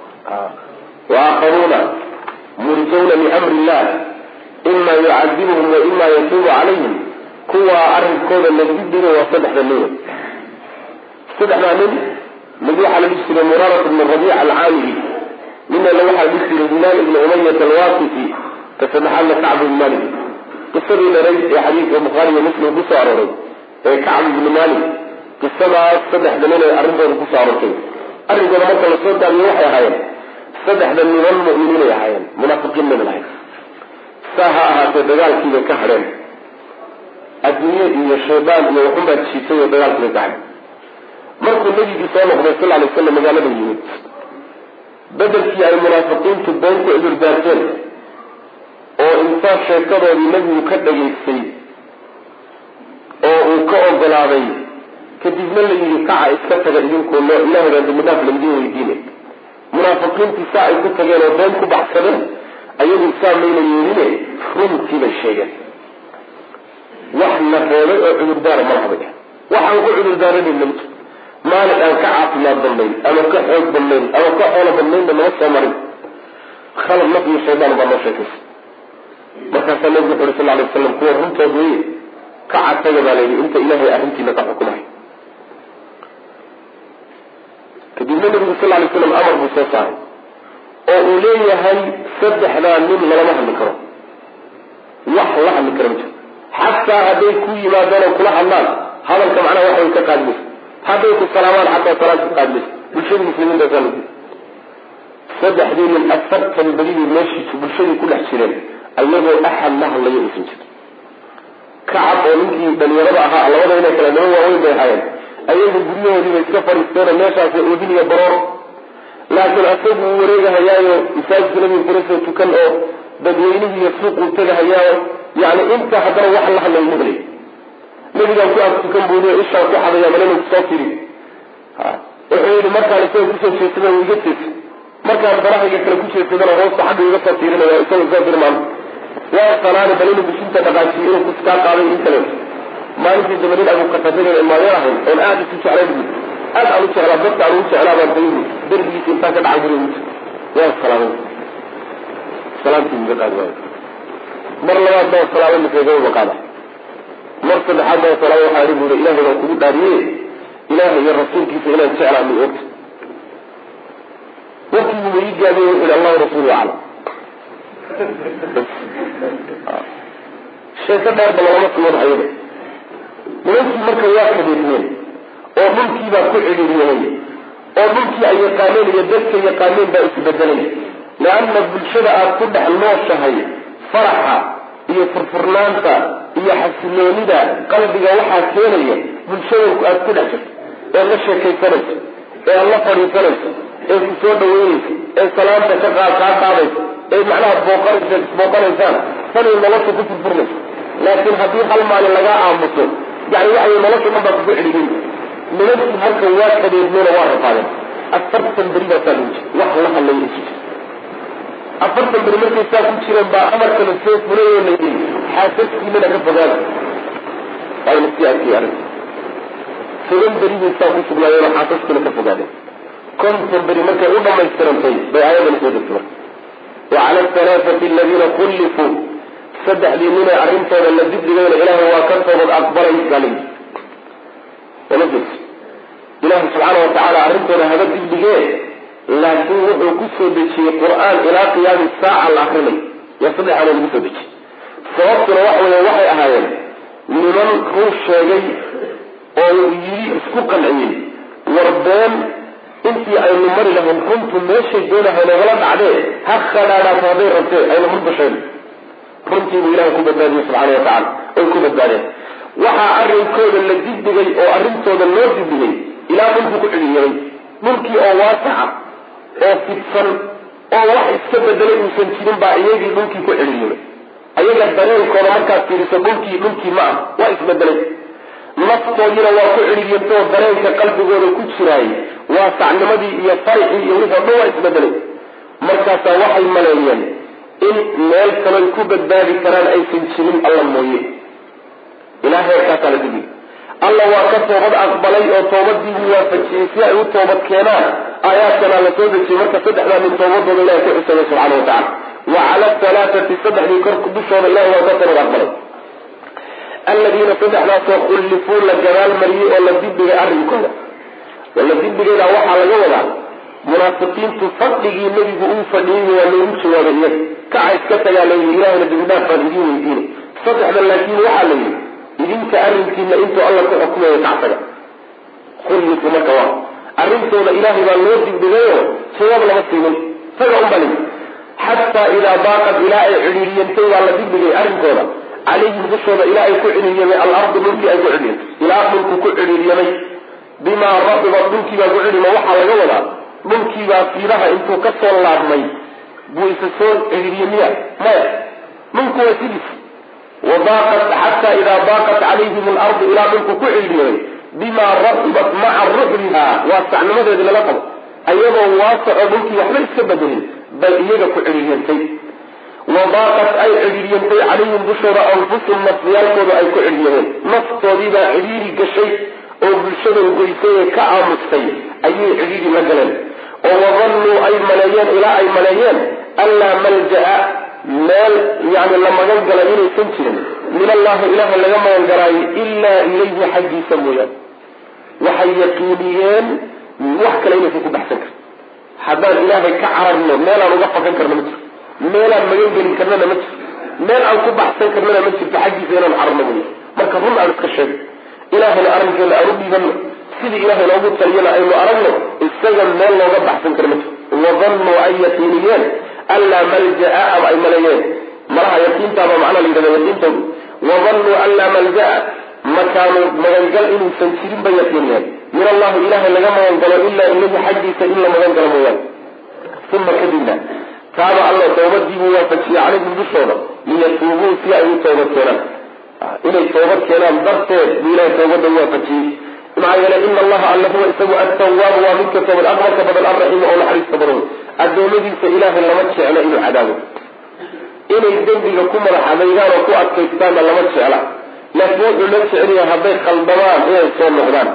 wa aakharuuna murjawna liamri illah ima yucadibuhum wa ima yatuubu calayhim kuwaa arrinkooda la dibdiga waa saddexda nin wey saddexdaa nin mid waxaa la dhihi jiray muraarat bnu rabiic alcaamili ninana waxaa dhihi jiray hilaal ibni umayat alwaqifi ka saddexaadna kacb ibn malik qisadii dheray ee xadiidka bukhaari iyo muslim kusoo arooray ee kacb ibni malik qisadaas saddexda nin ay arrintooda kusoo aroortay arrinkooda marka lasoo daamiyo waxay ahaayeen saddexda niman mu'miniinay ahaayeen munaafiqiin maynan ahayn saa ha ahaatee dagaalkiibay ka hadheen adduunye iyo shaydaan iyo waxunbaa jiitay oo dagaalkiga gacay markuu nabigii soo noqday sal alay slam magaalada yimid bedelkii ay munaafiqiintu been ku cudurdaarteen oo intaa sheekadoodii nebigu ka dhagaystay oo uu ka ogolaaday kadibna la yidhi kaca iska taga idinkoo loo ilaahaydaa dambidhaaf laidin weydiine munaafiqiintii saa ay ku tageen oo been ku baxsadeen ayagu saa mayna yeeline runtii bay sheegeen wax la reebay oo cudurdaara malahaba waxaan ku cudurdaaranay mamto maalin aan ka caafimaad badnayn ama ka xoog badnayn ama ka xoolo badnaynba nama soo marin khalad naf iyo shaydaan baa noo sheekaysa markaasaa nabigu wuxu uri sal alay waslam kuwa runtood weye ka cataga baa layidhi inta ilaahay arrintiina ka xukumahay kadibna nabigu sal lay slam amar buu soo saaray oo uu leeyahay saddexdaa nin lalama hadli karo wax la hadli karo ma jiro xataa hadday ku yimaadaan oo kula hadlaan hadalka macnaha wax way ka qaadmaysa hadday ku salaamaan xataa salaad ka qaadmaysa bulshadii muslimiinta saa lagu saddexdii nin afartan badidii meeshiisu bulshadii ku dhex jireen ayagoo axad la hadlaya uusan jirin kacab oo ninkii dhalinyarada ahaa labada inay kala nimo waaweyn bay ahaayeen ayagu guryahoodiiba iska fadhiisteeno meeshaas oodiniya baroor laakiin asagu uu wareegahayaayo masaajidka nabiga kula soo tukan oo dadweynihii iyo suuquu tegahayaayo yani inta haddana wax la hadlay maqlay nabigaan ku ag tukan buuliyo ishaan ku xadaya malinu kusoo tiri wuxuu yidhi markaan isaga kusoo jeedsada u iga jeedsa markaan barahayga kale ku jeedsadana hoosta xagga iga soo tiirinaya isaga soo dirmaan waa salaani bal inuu bishinta dhaqaajiyo inuu kuskaa qaaday in kale maalintii dabanin abu qatadada imaadeen ahayn oon aada isu jeclay bu aad aan u jeclaa dadka aan ugu jeclaa baan dayi derbigiisa intaan ka dhacay guri uti waa salaamay salaamtii iga qaadi waayo mar labaad baa salaamay makaygaba qaada mar saddexaad baa salaamay waxaa ihi buuri ilaahay baan kugu dhaariye ilaahay iyo rasuulkiisa inaan jeclaa ma ogta warkiibu ii gaabiye wuxuu yihi allahu rasuulu aclam sheeko dheerba lagama sugan ayada nimankii marka waa kadeedmeen oo dhulkiibaa ku cidhiiriyay oo dhulkii ay yaqaaneen iyo dadka yaqaaneen baa isbedelay leanna bulshada aad ku dhex nooshahay faraxa iyo furfurnaanta iyo xasiloonida qalbiga waxaa keenaya bulshada aad ku dhex jirto ee la sheekaysanayso ee aad la fadhiisanayso ee ku soo dhaweynayso ee salaanta ka kaa qaadayso ee macnaha booqanaysa isbooqanaysaan tanay nolosha ku furfurnayso laakiin haddii hal maalin lagaa aamuso yani waxay nolosha dhan baa kugu cidhigin nimankii halkan waa kadeedmeeno waa rafaadeen afartan beri baa saa lagu jira wax la hadlaya isu jira afartan beri markay saa ku jireen baa amarkana soo fulay oo la yidhi xaasaskiinana ka fogaada waayna sii arkay arrinta toban beri bay saa ku sugnaayeen oo xaasaskiina ka fogaadeen konton beri markay u dhamaystirantay bay aayadana soo degtay marka wacala alhalaathati aladiina kullifuu saddexdii ninee arrintooda la dibdigayna ilaahay waa ka toobad aqbalay baa la yidhi wala jees ilaahay subxaana wa tacaala arrintooda haba dibdigee laakiin wuxuu ku soo dejiyey qur-aan ilaa qiyaami saaca la akrinay yaa saddexaana lagu soo dejiyey sababtuna wax weeye waxay ahaayeen niman run sheegay oo yidhi isku qanciyey war been intii aynu mari lahayn runtu meeshay doonahay nagala dhacdee ha khadhaadhaato hadday rabtee ayna mudbasheen runtiibuu ilahay ku badbaadiyey subxaana wa tacala oy ku badbaadeen waxaa arrinkooda la dibdhigay oo arrintooda loo dibdhigay ilaa dhulku ku cidhiiray dhulkii oo waasaca oo fidsan oo wax iska bedelay uusan jirin baa iyagii dhulkii ku cidhiiray ayaga dareenkooda markaad fiiriso dhulkii dhulkii ma ah waa isbedelay naftoodiina waa ku cidhiiriyantoo dareenka qalbigooda ku jiraayay waa sacnimadii iyo farixii iyo wixii o dhan waa isbedelay markaasaa waxay maleeyeen in meel kaloy ku badbaadi karaan aysan jirin alla mooye ilaa heerkaasaa la digi alla waa ka toobad aqbalay oo toobadii buu waafajiyey si ay u toobad keenaan aayaadkanaa la soo dejiyey marka saddexdaa min toobadooda ilahay ku xusabay subxana wa tacala wa cala alhalaathati saddexdii korku dushooda ilahay waa ka toobad aqbalay aladiina saddexdaasoo khullifuu la gabaalmariyey oo la dibdhigay arrinkooda la dibdhigeeda waxaa laga wadaa munaafiqiintu fadhigii nebigu uu fadhiyey waa loogu jawaabay iyaga kaca iska tagaa la yidhi ilahayna dibidhaaf baan idiin weydiinay saddexda laakiin waxaa la yidhi idinka arrinkiina intuu alla ku xukumayo kactaga khullifu marka waa arrintooda ilaahay baa loo dibdhigayo jawaab lama siinin taga unbaa layidhi xataa idaa baaqad ilaa ay cidhiiriyantay waa la dibdhigay arrinkooda calayhim dushooda ilaa ay ku cidhiiryamay alardu dhulkii ay ku cidhiirtay ilaa dhulku ku cidhiiryamay bimaa rabibat dhulkiibaa ku cidhiima waxaa laga wadaa dhulkiibaa fiidaha intuu ka soo laabmay buu isa soo cidhiiryamiya maya dhulku waa sidiis wadaaqat xataa idaa daaqat calayhim alardu ilaa dhulku ku cidhiiryamay bimaa rabibat maca ruxliha waa sacnimadeedi lala qabo ayadoo waasaco dhulkii waxba iska bedelin bal iyaga ku cidhiiryantay wadaaqat ay cidhiiryantay calayhim dushooda anfusum nafsiyaalkooda ay ku cidhiiryameen naftoodiibaa cidhiiri gashay oo bulshadan goysay ee ka aamustay ayay cidhiiri la galeen oo wadannuu ay maleeyeen ilaa ay maleeyeen anlaa malja-a meel yani la magan galay inaysan jirin min allahi ilaaha laga magan galaayo ilaa ilayhi xaggiisa mooyaan waxay yaqiiniyeen wax kale inaysan ku baxsan karin haddaan ilaahay ka cararno meelaan uga fakan karna ma jirto meelaan magan gelin karnana ma jirto meel aan ku baxsan karnana ma jirto xaggiisa inaan cararno mooya marka run aan iska sheego ilaahayna arrinkeena aan u dhiibanno sidii ilaahay noogu taliyana aynu aragno isaga meel looga baxsan kara ma jirto wadannuu ay yaqiiniyeen anlaa malja-a ama ay maleeyeen malaha yaqiintaaba macnaa la yidhahda yaqiintoodu wadannuu anlaa malja-a makaanu magangal inuusan jirin bay yaqiiniyeen min allahi ilahay laga magangalo ilaa ilayhi xaggiisa in la magangalo mooyaane uma kadibna taaba alla toobadiibuu waafajiyey calayhim dushooda liyatuubuu si ay u toobad keenaan inay toobad keenaan darteed buu ilahay toobada u waafajiyey maxaa yeelay ina allaha alla huwa isagu attawaabu waa midka toobad aqbalka badan alraxiimu oo naxariista badan addoommadiisa ilaahay lama jecla inuu cadaabo inay dembiga ku madax adaygaan oo ku adkaystaanna lama jecla laakiin wuxuu la jecelyahay hadday khaldamaan inay soo noqdaan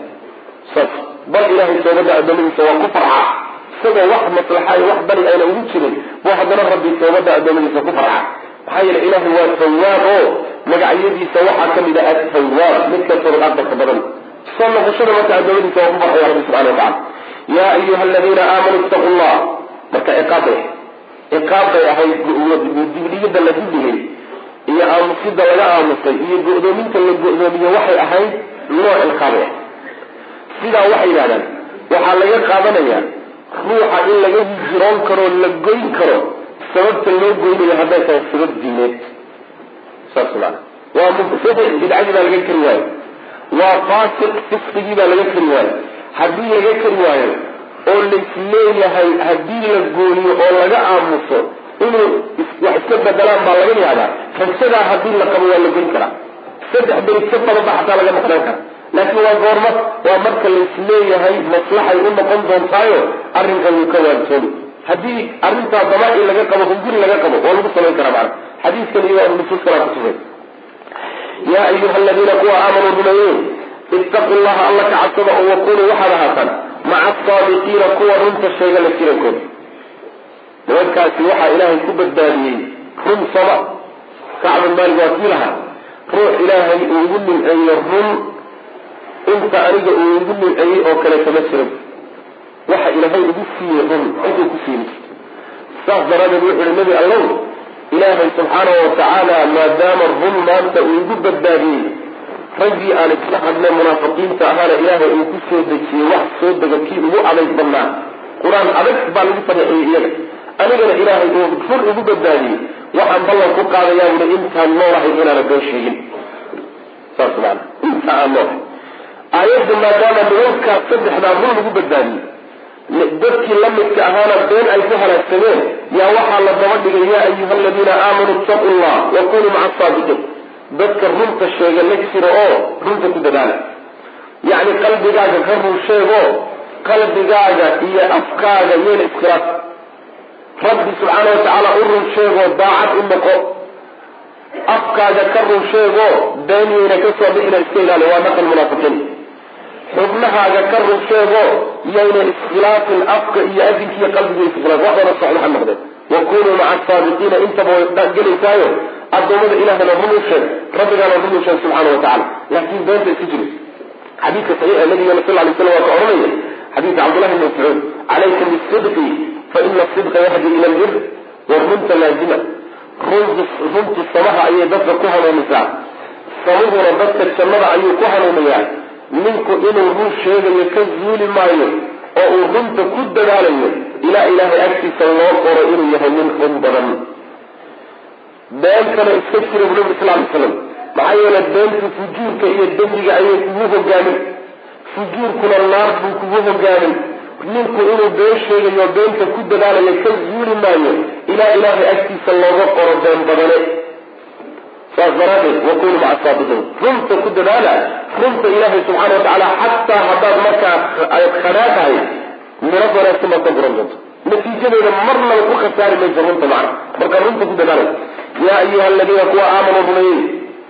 saas bal ilahay toobada addoommadiisa waa ku farxa isagoo wax maslaxa iyo wax bari ayna ugu jirin buu haddana rabbi toobada addoommadiisa ku farxa maxaa yeele ilaahay waa tawaab oo magacyadiisa waxaa kamid a atawaab midka toobad aqbalka badan soo noqoshada marka addoommadiisa waa ku farxaya rabbi subxana wa tacala yaa ayuha aladiina aamanuu ittaqu llah marka ciqaab bay ciqaab bay ahayd dibdhigida la dibdhigay iyo aamusida laga aamusay iyo go-doominta la go-doomiye waxay ahayd nooc ciqaabay ahayd sidaa waxay yidhahdaan waxaa laga qaadanayaa ruuxa in laga hijiroon karo la goyn karo sababta loo goynayo hadday tahay sabab diineed saas maana waa mubtadic bidcadii baa laga kari waayo waa faasiq fisqigii baa laga kari waayo haddii laga kari waayo oo laisleeyahay haddii la gooniyo oo laga aamuso inuu wax iska bedelaan baa laga yaabaa fasadaa haddii la qabo waa la goyn karaa saddex berid ka badanba xataa laga maqnaan kara laakiin waa goorma waa marka laisleeyahay maslaxay u noqon doontaayo arrinkan wuu ka waantoobi haddii arrintaa damaaci laga qabo hunguri laga qabo waa lagu samayn karaa macana xadiiskan iyo nusuus kalaa kutusay yaa ayuha aladiina kuwa aamanuu rumeeyeen ittaqu llaha alla ka cabsada oo wakunuu waxaad ahaataan maca asaadiqiina kuwa runta sheega la jirankooda nimankaasi waxaa ilaahay ku badbaadiyey run sama kacbun maalig waa kii lahaa ruux ilaahay uu igu nimceeyo run inta aniga uu igu nimceeyey oo kaleeto ma jiro waxa ilaahay igu siiyey run ciduu ku siini saas daraadeed wuxu uhi nebi allow ilaahay subxaanahu watacaala maadaama run maanta uu igu badbaadiyey raggii aan isla hadlay munaafiqiinta ahaana ilaahay uu ku soo dejiyey wax soo dega kii ugu adayg badnaa qur-aan adag baa lagu fadeexiyey iyaga anigana ilaahay uu run igu badbaadiyey waxaan ballan ku qaadayaa buhi intaan noolahay inaana been sheegin saas maana inta aan noolahay aayadda maadaama nimankaas saddexdaa run lagu badbaadiyey dadkii la midka ahaana been ay ku halaagsameen yaa waxaa la daba dhigay yaa ayuha aladiina aamanuu ittaqu llah wa kunuu maca asaadiqiin dadka runta sheega la jiro oo runta ku dadaala yacni qalbigaaga ka run sheego qalbigaaga iyo afkaaga yeena iskhilaaf rabbi subxaana watacaala u run sheego daacad u noqo afkaaga ka run sheego beeniyeyna kasoo bixina iska ilaali waa dhaqan munaafiqiin xubnahaaga ka run sheego yayna iskhilaafin afka iyo adinka iyo qalbiga iskhilaaf wax wada socdo ha noqdeen wa kunuu maca asaadiqiina intaba way gelaysaayo addoommada ilahana run u sheeg rabbigaana run u sheeg subxaana wa tacala laakiin beenta iska jiro xadiidka saxiixa nabigana sal lay slam waa ka odhanaya xadiidka cabdullahi bn mascuud calayka bisidqi fa ina asidqa yahdi ila albir wa runta laazima runtu samaha ayay dadka ku hanuunisaa samuhuna dadka jannada ayuu ku hanuuniyaa ninku inuu run sheegayo ka zuuli maayo oo uu runta ku dadaalayo ilaa ilaahay agtiisa loo qoro inuu yahay nin run badan beentana iska jira bu nabi sal lay slam maxaa yeele beentu fujuurka iyo dembiga ayay kugu hogaamin fujuurkuna naar buu kugu hogaamin ninku inuu been sheegayo beenta ku dadaalayo ka zuuli maayo ilaa ilaahay agtiisa looga qoro been badane saas daraadeed wakunu maca saadiqiin runta ku dadaala runta ilaahay subxaana watacaala xataa haddaad markaa ay khadhaa tahay miro wanaagsan baad ka guran doonto natiijadeeda marnaba ku khasaari mayso runta macna marka runta ku dadaalay yaa ayuha aladiina kuwa aamanuu rumeeyey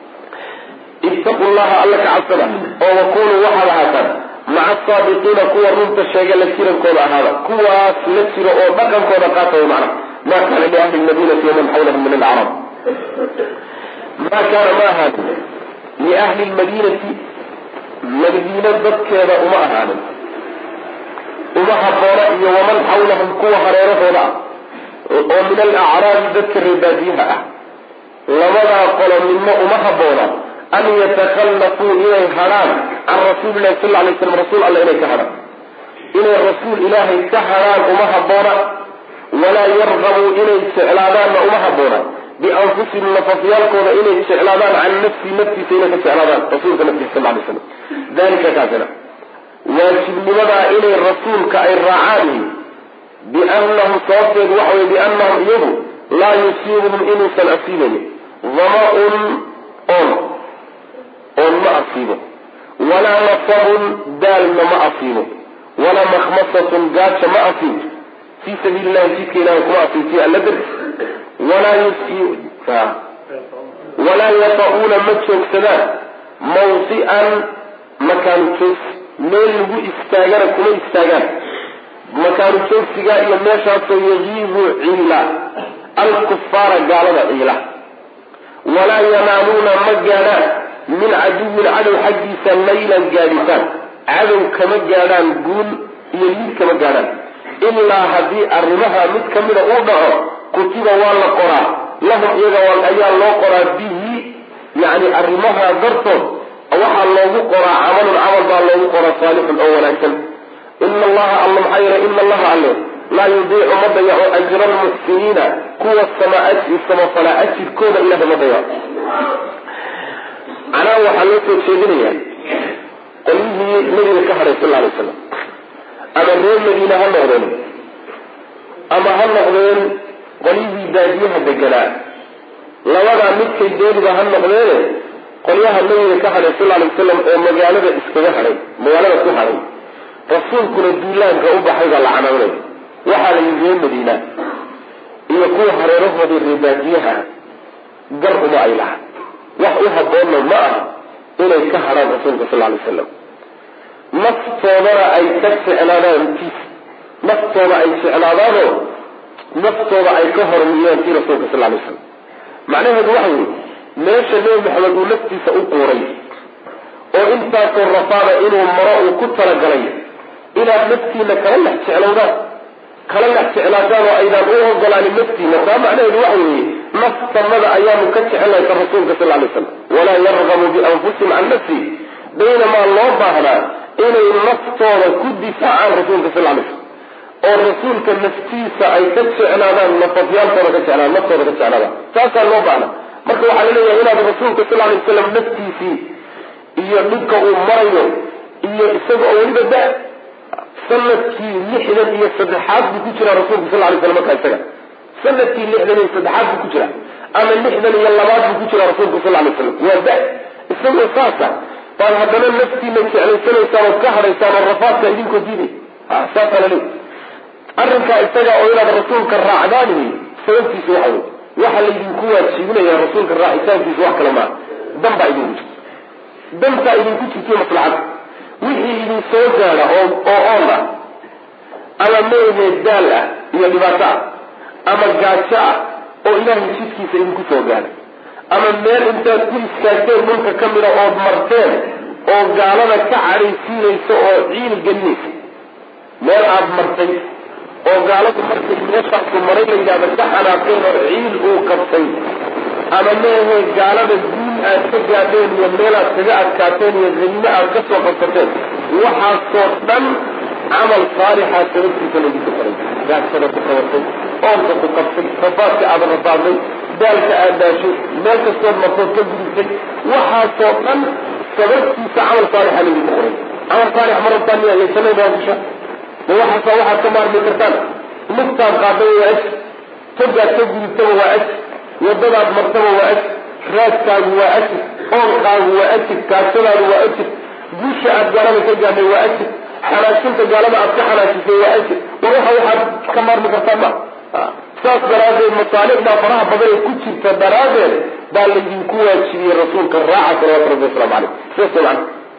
ittaqu llaha alla ka cabsada oo wakunuu waxaad ahaataan maca asaadiqiina kuwa runta sheega la jirankooda ahaada kuwaas la jiro oo dhaqankooda qaataya macna ma kaana liahli lmadinati waman xawlahum min alcarab ma kaana ma ahaanin liahli lmadiinati madiina dadkeeda uma ahaanin uma haboona iyo waman xawlahum kuwa hareerahooda ah oo min alacraabi dadka reebaadiyaha ah labadaa qolo midna uma haboona an yatakhallafuu inay hadhaan can rasuulilahi sal lay slam rasuul alla inay ka hadhaan inay rasuul ilaahay ka hadhaan uma haboona walaa yargabuu inay jeclaadaanna uma haboona bianfusihim nafafyaalkooda inay jeclaadaan can nafsii naftiisa inay ka jeclaadaan rasuulka naftiisa sal lay slam dalika kaasina waajibnimadaa inay rasuulka ay raacaan biannahum sababteedu waxa wey biannahum iyagu laa yusiibuhum inuusan asiibayn dama-un oon oon ma asiibo walaa nasabun daalna ma asiibo walaa makhmasatun gaaja ma asiibo fii sabiili illahi jidka ilahay kuma asiibtiyo alla darti walaa walaa yata-uuna ma joogsadaan mawsian makaanu joogsi meel lagu istaagana kuma istaagaan makaanu joogsigaa iyo meeshaasoo yagiibu ciila alkufaara gaalada ciila walaa yanaaluuna ma gaadhaan min caduwin cadow xaggiisa laylan gaadhitaan cadow kama gaadhaan guul iyo liid kama gaadhaan ilaa haddii arrimaha mid ka mida uu dhaco kutiba waa la qoraa lahum iyaga ayaa loo qoraa bihi yani arrimaha dartood waxaa loogu qoraa camalun camal baa loogu qoraa saalixun oo wanaagsan ina allaha alla maxaa yeele ina allaha alle laa yudiicu ma dayaco ajra almuxsiniina kuwa samafalaa ajirkooda ilahay ma dayaco canaa waxaa loo soo jeedinayaa qolyihii nabiga ka hadhay sal alay slam ama reer madiine ha noqdeen ama ha noqdeen qolyihii baadiyaha deganaa labadaa midkay dooniba ha noqdeene qolyaha nabiga ka hadhay sal alay wasalam oo magaalada iskaga hadhay magaalada ku hadhay rasuulkuna duulaanka u baxay baa la canaanay waxaa la yidhi reer madiina iyo kuwa hareerahoodii reebaadiyaha gar uma ay laha wax u haboonna ma aha inay ka hadhaan rasuulka sal alay slam naftoodana ay ka jeclaadaan tiis naftooda ay jeclaadaanoo naftooda ay ka hormiyaan tii rasuulka sal alay slam macnaheedu waxa weye meesha nebi maxamed uu naftiisa u quuray oo intaasoo rafaada inuu maro uu ku talagalay inaad naftiina kala lex jeclowdaan kala lex jeclaataan oo aydaan u ogolaanin naftiina taa macnaheedu waxa weeye naftanada ayaanu ka jecelnahay ka rasuulka sal lay slam walaa yargabu bianfusihim can nafsi baynamaa loo baahnaa inay naftooda ku difaacaan rasuulka sal lay slam oo rasuulka naftiisa ay ka jeclaadaan nafafyaalkooda ka jeclaadaan naftooda ka jeclaadaan taasaa loo baahna marka waxaa la leeyahay inaad rasuulka sal lay waslam naftiisii iyo dhibka uu marayo iyo isaga oo weliba da sanadkii lixdan iyo saddexaad buu ku jira rasuulku sal lay slam markaa isaga sanadkii lixdan iyo saddexaad buu ku jira ama lixdan iyo labaad buu ku jira rasuulku sal lay slam waa da isagoo saasa baad haddana naftiina jeclaysanaysaan ood ka hadhaysaan oo rafaadka idinkoo diiday saasaa la leey arrinkaa isaga oo inaad rasuulka raacdaani sababtiisa waxa wey waxaa laydinku waajibinaya rasuulka raacitaankiisa wax kale maa dan baa idinku jirta dantaa idinku jirtay maslaxad wixii idin soo gaada oo oo oon ah ama meehe daal ah iyo dhibaato ah ama gaajo ah oo ilaahay jidkiisa idinku soo gaada ama meel intaad ku istaagteen dhulka ka mida ood marteen oo gaalada ka cadhaysiinaysa oo ciil gelinaysa meel aad martay oo gaaladu markay meeshaasu maray la yidhahda ka xanaaqeen oo ciil uu qabtay ama meehe gaalada guul aad ka gaadheen iyo meelaad kaga adkaateen iyo hanimo aad ka soo qabsateen waxaasoo dhan camal saalixa sababtiisa laydinku faray gaasada ku qabatay oonka ku qabtay rafaadka aada rafaadnay daalka aadaashay meel kastood martood ka gudubtay waxaasoo dhan sababtiisa camal saalixa laydinku qoray camal saalix ma rabtaan miya laysanay baasisha ma waxaasa waxaad ka maarmi kartaan lugtaad qaadaba waa aj togaad ka gudubtaba waa aj wadadaad martaba waa aj raadkaagu waa ajir oonkaagu waa ajir kaasadaadu waa ajir guusha aad gaalada ka gaadhay waa ajir xanaajinta gaalada aad ka xanaajisay waa ajir war waxa waxaad ka maarmi kartaan ma saas daraaddeed masaalixdaa faraha badan ee ku jirta daraaddeed baa laydinku waajibiyey rasuulka raaca salawatu rabbi waslamu caleyh sidaas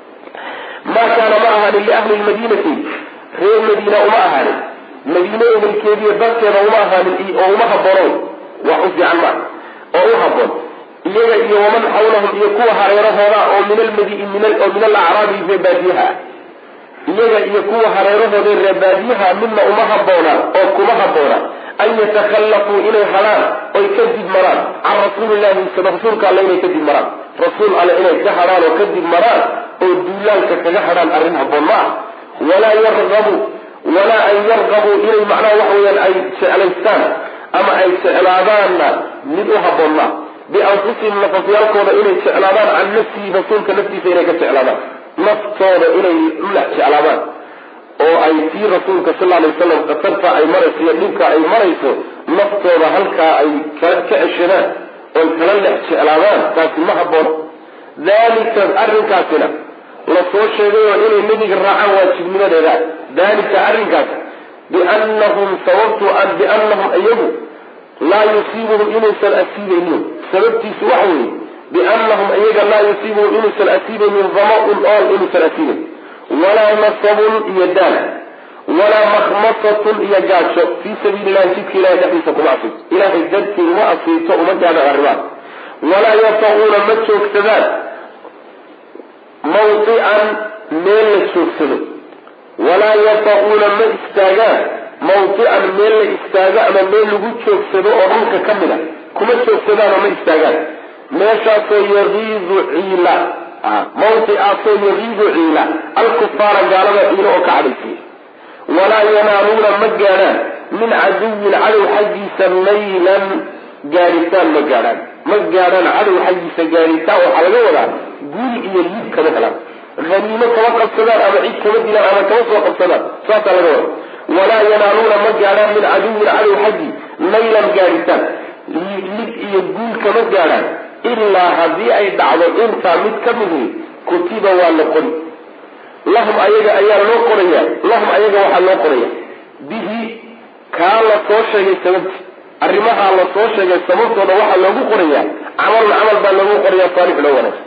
man maa kaana ma ahaanin liahli lmadiinati reer madiina uma ahaanin madiine ehelkeediiyo dadkeeda uma ahaanin oo uma haboonoon wax u fiican maa oo u haboon iyaga iyo waman xawlahum iyo kuwa hareerahooda oo min almadi oo min alacraabi reebaadiyaha ah iyaga iyo kuwa hareerahooda reebaadiyaha midna uma haboona oo kuma haboona an yatakhallafuu inay hadhaan oy kadib maraan can rasuulillahi rasuulka alle inay kadib maraan rasuul alle inay ka hadhaan oo kadib maraan oo duulaanka kaga hadhaan arrin haboon ma ah walaa yargabu walaa an yargabuu inay macnaha waxa weyaan ay jeclaystaan ama ay jeclaadaanna mid u haboon maa bianfusihim nafafyaalkooda inay jeclaadaan can nafsihi rasuulka naftiisa inay ka jeclaadaan naftooda inay ulax jeclaadaan oo ay tii rasuulka sal alay waslam khatarta ay marayso iyo dhibka ay marayso naftooda halkaa ay ka ceshadaan oy kala lex jeclaadaan taasi ma haboono dalika arrinkaasina lasoo sheegayoo inay nebiga raacaan waajibnimadeeda dalika arrinkaas biannahum sababtu biannahum iyagu laa yusiibuhum inuusan asiibaynin sababtiisu waxa weeye biannahum iyaga laa yusiibuhum inuusan asiibaynin dama-un ool inuusan asiibayn walaa nasabun iyo daal walaa makhmasatun iyo gaajo fii sabiili illahi jidka ilahay dhexdiisa kuma asiibto ilaahay dartii uma asiibto uma gaadhaan arrimaha walaa yataquuna ma joogsadaan mawdican meel la joogsado walaa yataquuna ma istaagaan mawdican meel la istaago ama meel lagu joogsado oo dhulka ka mid a kuma joogsadaan oo ma istaagaan meeshaasoo yagiidu ciila mawdicaasoo yagiidu ciila alkufaara gaalada ciilo oo ka cadhaysiya walaa yanaaluuna ma gaadhaan min caduwin cadow xaggiisa maylan gaadhitaan ma gaadhaan ma gaadhaan cadow xaggiisa gaadhitaan waxaa laga wadaa guul iyo lid kama helaan haniimo kama qabsadaan ama cid kama dilaan ama kama soo qabsadaan saasaa laga wada walaa yanaaluuna ma gaadhaan min caduwin cadow xaggii maylan gaadhitaan lid iyo guul kama gaadhaan ilaa haddii ay dhacdo intaa mid ka mihi kutiba waa la qori lahum ayaga ayaa loo qoraya lahum ayaga waxaa loo qoraya bihi kaa la soo sheegay sababti arrimahaa la soo sheegay sababtooda waxaa loogu qoraya camalna camal baa loogu qoraya saalix loo wanaagsan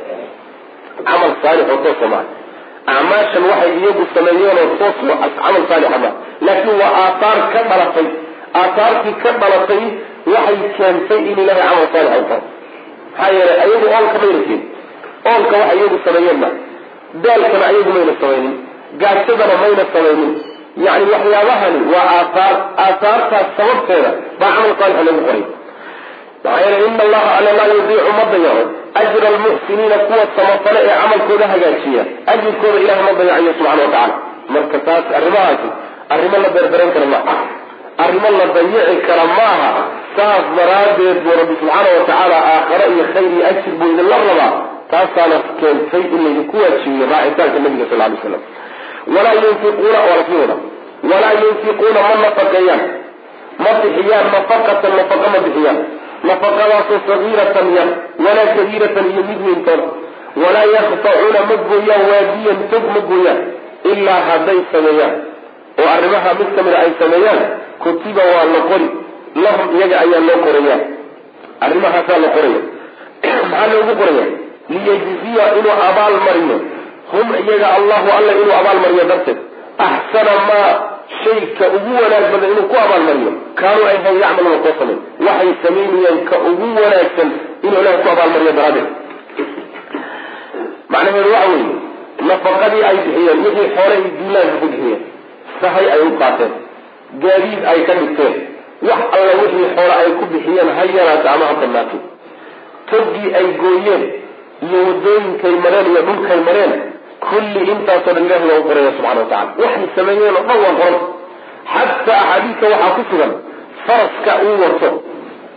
camal saalix oo toosa maa acmaashan waxay iyagu sameeyeen oo toos camal saalixa maa laakiin waa aathaar ka dhalatay aathaartii ka dhalatay waxay keentay in ilahay camal saalix u tahay maxaa yeelay ayagu oolka mayna keen oolka waxa iyagu sameeyeen ma daalkana ayagu mayna samaynin gaajadana mayna samaynin yani waxyaabahani waa aathaar aathaartaas sababteeda baa camal saalixa lagu qoray maxaa yeelay ina allaha alla laa yudiicu ma dayaco ajra almuxsiniina kuwa samafale ee camalkooda hagaajiya ajirkooda ilahay ma dayacayo subxana wa tacala marka taas arrimahaasi arrimo la beerberan kara maaha arrimo la dayici kara maaha saas daraaddeed buu rabbi subxaana wa tacaala aakhare iyo khayr iyo ajir buu idinla rabaa taasaana keentay in laydinku waajibiyo raacitaanka nabiga sal lay slam walaa yunfiquuna waa lasii wada walaa yunfiquuna ma nafaqeeyaan ma bixiyaan nafaqatan nafaqa ma bixiyaan nafaqadaasoo sagiiratan yar walaa kabiiratan iyo mid weyntoon walaa yaktacuuna ma gooyaan waadiyan tog ma gooyaan ilaa hadday sameeyaan oo arrimaha mid ka mida ay sameeyaan kutiba waa la qori lahum iyaga ayaa loo qoraya arrimahaasaa la qoraya maxaa loogu qoraya liyajziya inuu abaal mariyo hum iyaga allahu alla inuu abaal mariyo darteed axsana maa shayka ugu wanaag badan inuu ku abaalmariyo kaanuu ay hayn yacmaluuna koo samayn waxay samaynayaan ka ugu wanaagsan inuu ilahay ku abaalmariyo daraaddeed macnaheedu waxa weeye nafaqadii ay bixiyeen wixii xoole ay duulaanka ku bixiyeen sahay ay u qaateen gaadiid ay ka dhigteen wax alla wixii xoole ay ku bixiyeen ha yaraata ama ha badnaatay togii ay gooyeen iyo wadooyinkay mareen iyo dhulkay mareen kulli intaasoo dhan ilahi loogu qoraya subxana wa tacala waxay sameeyeen oo dhan waa qoran xataa axaadiidka waxaa ku sugan faraska uu wato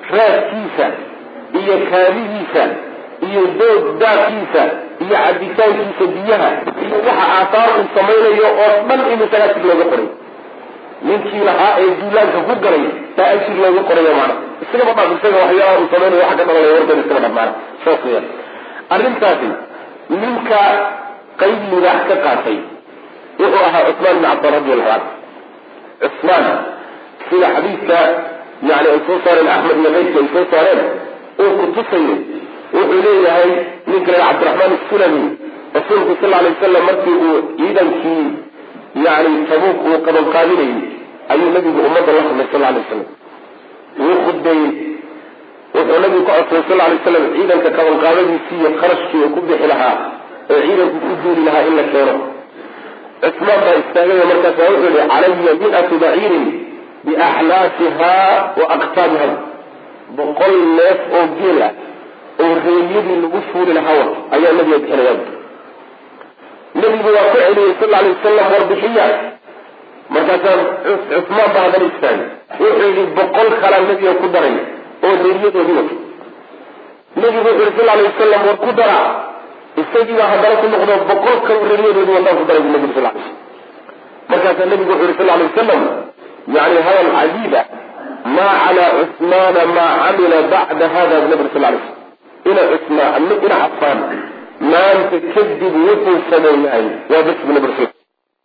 raadkiisa iyo kaadidiisa iyo doog daadkiisa iyo cabitaankiisa biyaha iyo waxa aahaar uu samaynayo oo dhan in isagaa jir looga qoray ninkii lahaa ee duulaanka ku galay baa ajir looga qoraya maana isagaba dhaaf isaga waxyaalaha uu samaynayo waxa ka dhalanaya wardan iskaba dhaf maana saas weyaan arrintaasi ninka qayb libaax ka qaatay wuxuu ahaa cusmaan bin cabdin radi allahu canhu cusmaan sida xadiidka yani ay soo saareen axmed iyo keydka ay soo saareen uu kutusayo wuxuu leeyahay ninka la cabdiraxmaan asulami rasuulku sal alay wasalam markii uu ciidankii yani tabuuk uu qabanqaadinayay ayuu nabigu ummadda la hadlay sal alay wasalam wuu khudbeeyey wuxuu nabigu ka codsaday sal alay wasalam ciidanka qabanqaadadiisii iyo kharashkii uu ku bixi lahaa oo ciidanku ku duuli lahaa in la keeno cusmaan baa istaagay markaasa wuxuu yihi calaya miatu baciirin biaxlaasiha wa aktaabiha boqol neef oo geel ah oo reelyadii lagu fuuli lahaa wa ayaa nabiga bixinaya nabigu waa ku celiyey sal alay wasalam warbixiya markaasaa cusmaan baa haddana istaagay wuxuu yihi boqol kalaa nabiga ku daray oo reeryadoodii wato nabigu wuxuu yihi sal alay wasalam war ku dara isagiibaa haddana ku noqdo boqol kalo reeryadoodii wataan ku daray bu nabigu sal alay slam markaasaa nabigu wuxuu yihi sal alay wasalam yani hadal cajiiba maa calaa cusmaana maa camila bacda hada bu nabi sal alay slam ina cusmaan ina cafaan maanta kadib wuxuu sameeyahay waa bas bu nabi sal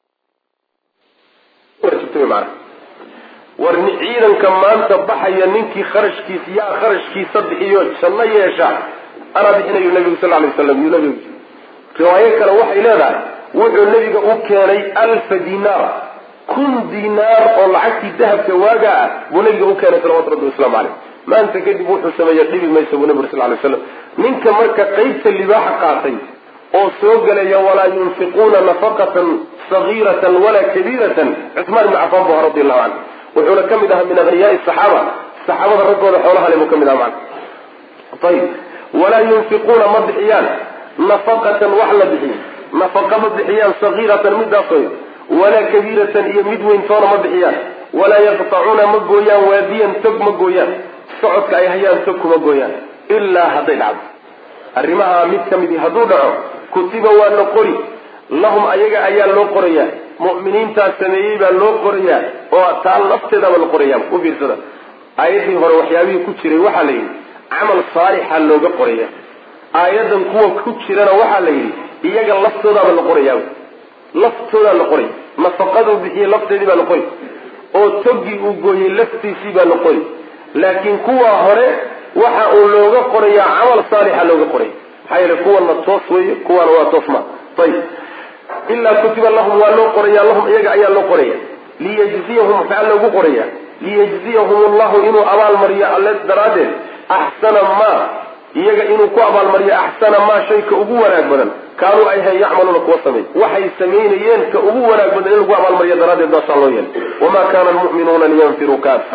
mana war ciidanka maanta baxaya ninkii kharashkiisa yaa kharashkiisa bixiyo janno yeesha anaa bixinayu nabigu sal alay waslam yuu nabigu riwaayo kale waxay leedahay wuxuu nabiga u keenay alfa dinaar kun dinaar oo lacagtii dahabka waaga ah buu nabiga u keenay salawatu rabbi waslamu caleyh maanta kadib wuxuu sameeya dhibi maysa buu nabi sal lay slam ninka marka qeybta libaaxa qaatay oo soo gelaya walaa yunfiquuna nafaqatan sagiiratan walaa kabiiratan cusmaan ibni cafaan bu aha radi allahu canhu wuxuuna ka mid ahaa min aghniyaai saxaaba saxaabada raggooda xoolaha le buu ka mid aha macana ayib walaa yunfiquuna ma bixiyaan nafaqatan wax la bixiyo nafaqa ma bixiyaan sagiiratan midaasoy walaa kabiiratan iyo mid weyntoona ma bixiyaan walaa yaqtacuuna ma gooyaan waadiyan tog ma gooyaan socodka ay hayaan tog kuma gooyaan ilaa hadday dhacdo arrimaha mid ka midi hadduu dhaco kutiba waa la qori lahum ayaga ayaa loo qorayaa mu'miniintaas sameeyey baa loo qorayaa oo taa lafteedaba la qorayaa u fiirsada aayaddii hore waxyaabihii ku jiray waxaa la yidhi camal saalixa looga qoraya aayadan kuwa ku jirana waxaa la yidhi iyaga laftoodaaba la qorayaa laftoodaa la qoray nafaqaduu bixiyey lafteedii baa la qori oo toggii uu gooyey laftiisii baa la qori laakiin kuwa hore waxa uu looga qorayaa camal saalixa looga qoraya maxaa yeele kuwana toos weeye kuwana waa toos ma ayib ilaa kutiba lahum waa loo qoraya lahum iyaga ayaa loo qoraya liyajziyahum maxaa loogu qoraya liyajziyahum allahu inuu abaalmariyo alle daraaddeed axsana maa iyaga inuu ku abaalmariyo axsana maa shayka ugu wanaag badan kaanuu ay hayn yacmaluuna kuwa sameey waxay samaynayeen ka ugu wanaag badan in lagu abaalmariyo daraaddeed baasaa loo yeelay wamaa kana almu'minuuna liyanfiruu kaafa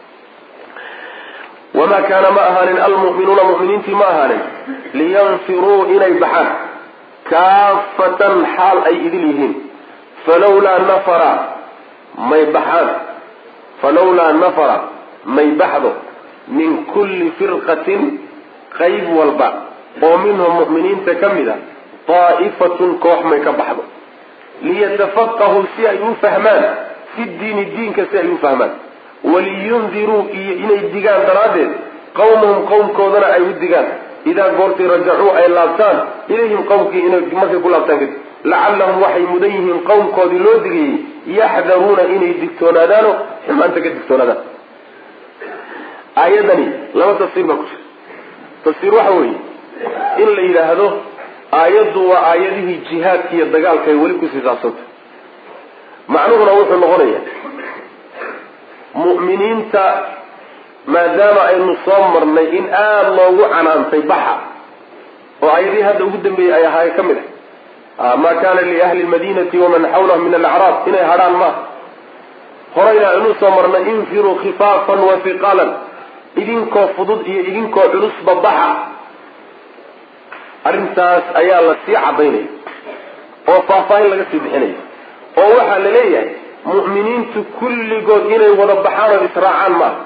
wamaa kaana ma ahaanin almu'minuuna mu'miniintii ma ahaanin liyanfiruu inay baxaan kaafatan xaal ay idil yihiin falawlaa nafara may baxaan falawlaa nafara may baxdo min kulli firqatin qayb walba oo minhum mu'miniinta ka mid a daa'ifatun koox may ka baxdo liyatafaqahuu si ay u fahmaan fi diini diinka si ay u fahmaan waliyundiruu iyo inay digaan daraaddeed qawmahum qowmkoodana ay u digaan idaa goortay rajacuu ay laabtaan ilayhim qowmkii inay markay ku laabtaan kadib lacallahum waxay mudan yihiin qowmkoodii loo digayey yaxdaruuna inay digtoonaadaano xumaanta ka digtoonaadaan aayadani laba tafsiir baa ku jira tafsiir waxa weeye in la yidhaahdo aayaddu waa aayadihii jihaadka iyo dagaalka ay weli kusii saabsanta macnuhuna wuxuu noqonaya mu'miniinta maadaama aynu soo marnay in aada loogu canaantay baxa oo aayadihii hadda ugu dambeeyey ay ahaay ka mid ah maa kana liahli lmadinati waman xawlahum min alacraab inay hadhaan maaha horeyna aynu soo marnay infiruu khifaafan wa hiqaalan idinkoo fudud iyo idinkoo culusba baxa arrintaas ayaa la sii cadaynaya oo faahfaahin laga sii bixinaya oo waxaa la leeyahay mu'miniintu kulligood inay wada baxaan oo israacaan maaha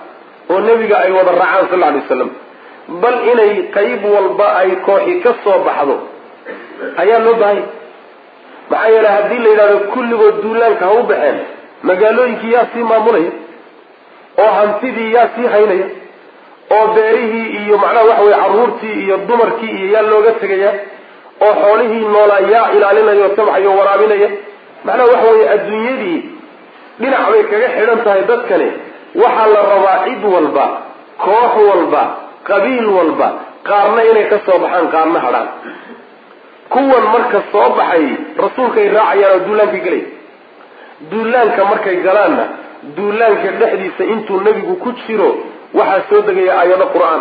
oo nebiga ay wada raacaan sal alay waslam bal inay qayb walba ay kooxi ka soo baxdo ayaa loo baahanya maxaa yeele haddii la yidhahdo kulligood duulaanka ha u baxeen magaalooyinkii yaa sii maamulaya oo hantidii yaa sii haynaya oo beerihii iyo macnaha waxa weye carruurtii iyo dumarkii iyo yaa looga tegaya oo xoolihii noolaa yaa ilaalinaya oo tabxayo o waraabinaya macnaha waxa weye adduunyadii dhinac bay kaga xidhan tahay dadkani waxaa la rabaa cid walba koox walba qabiil walba qaarna inay ka soo baxaan qaarna hadhaan kuwan marka soo baxay rasuulkay raacayaan oo duulaanka gelay duulaanka markay galaanna duulaanka dhexdiisa intuu nebigu ku jiro waxaa soo degaya aayado qur-aan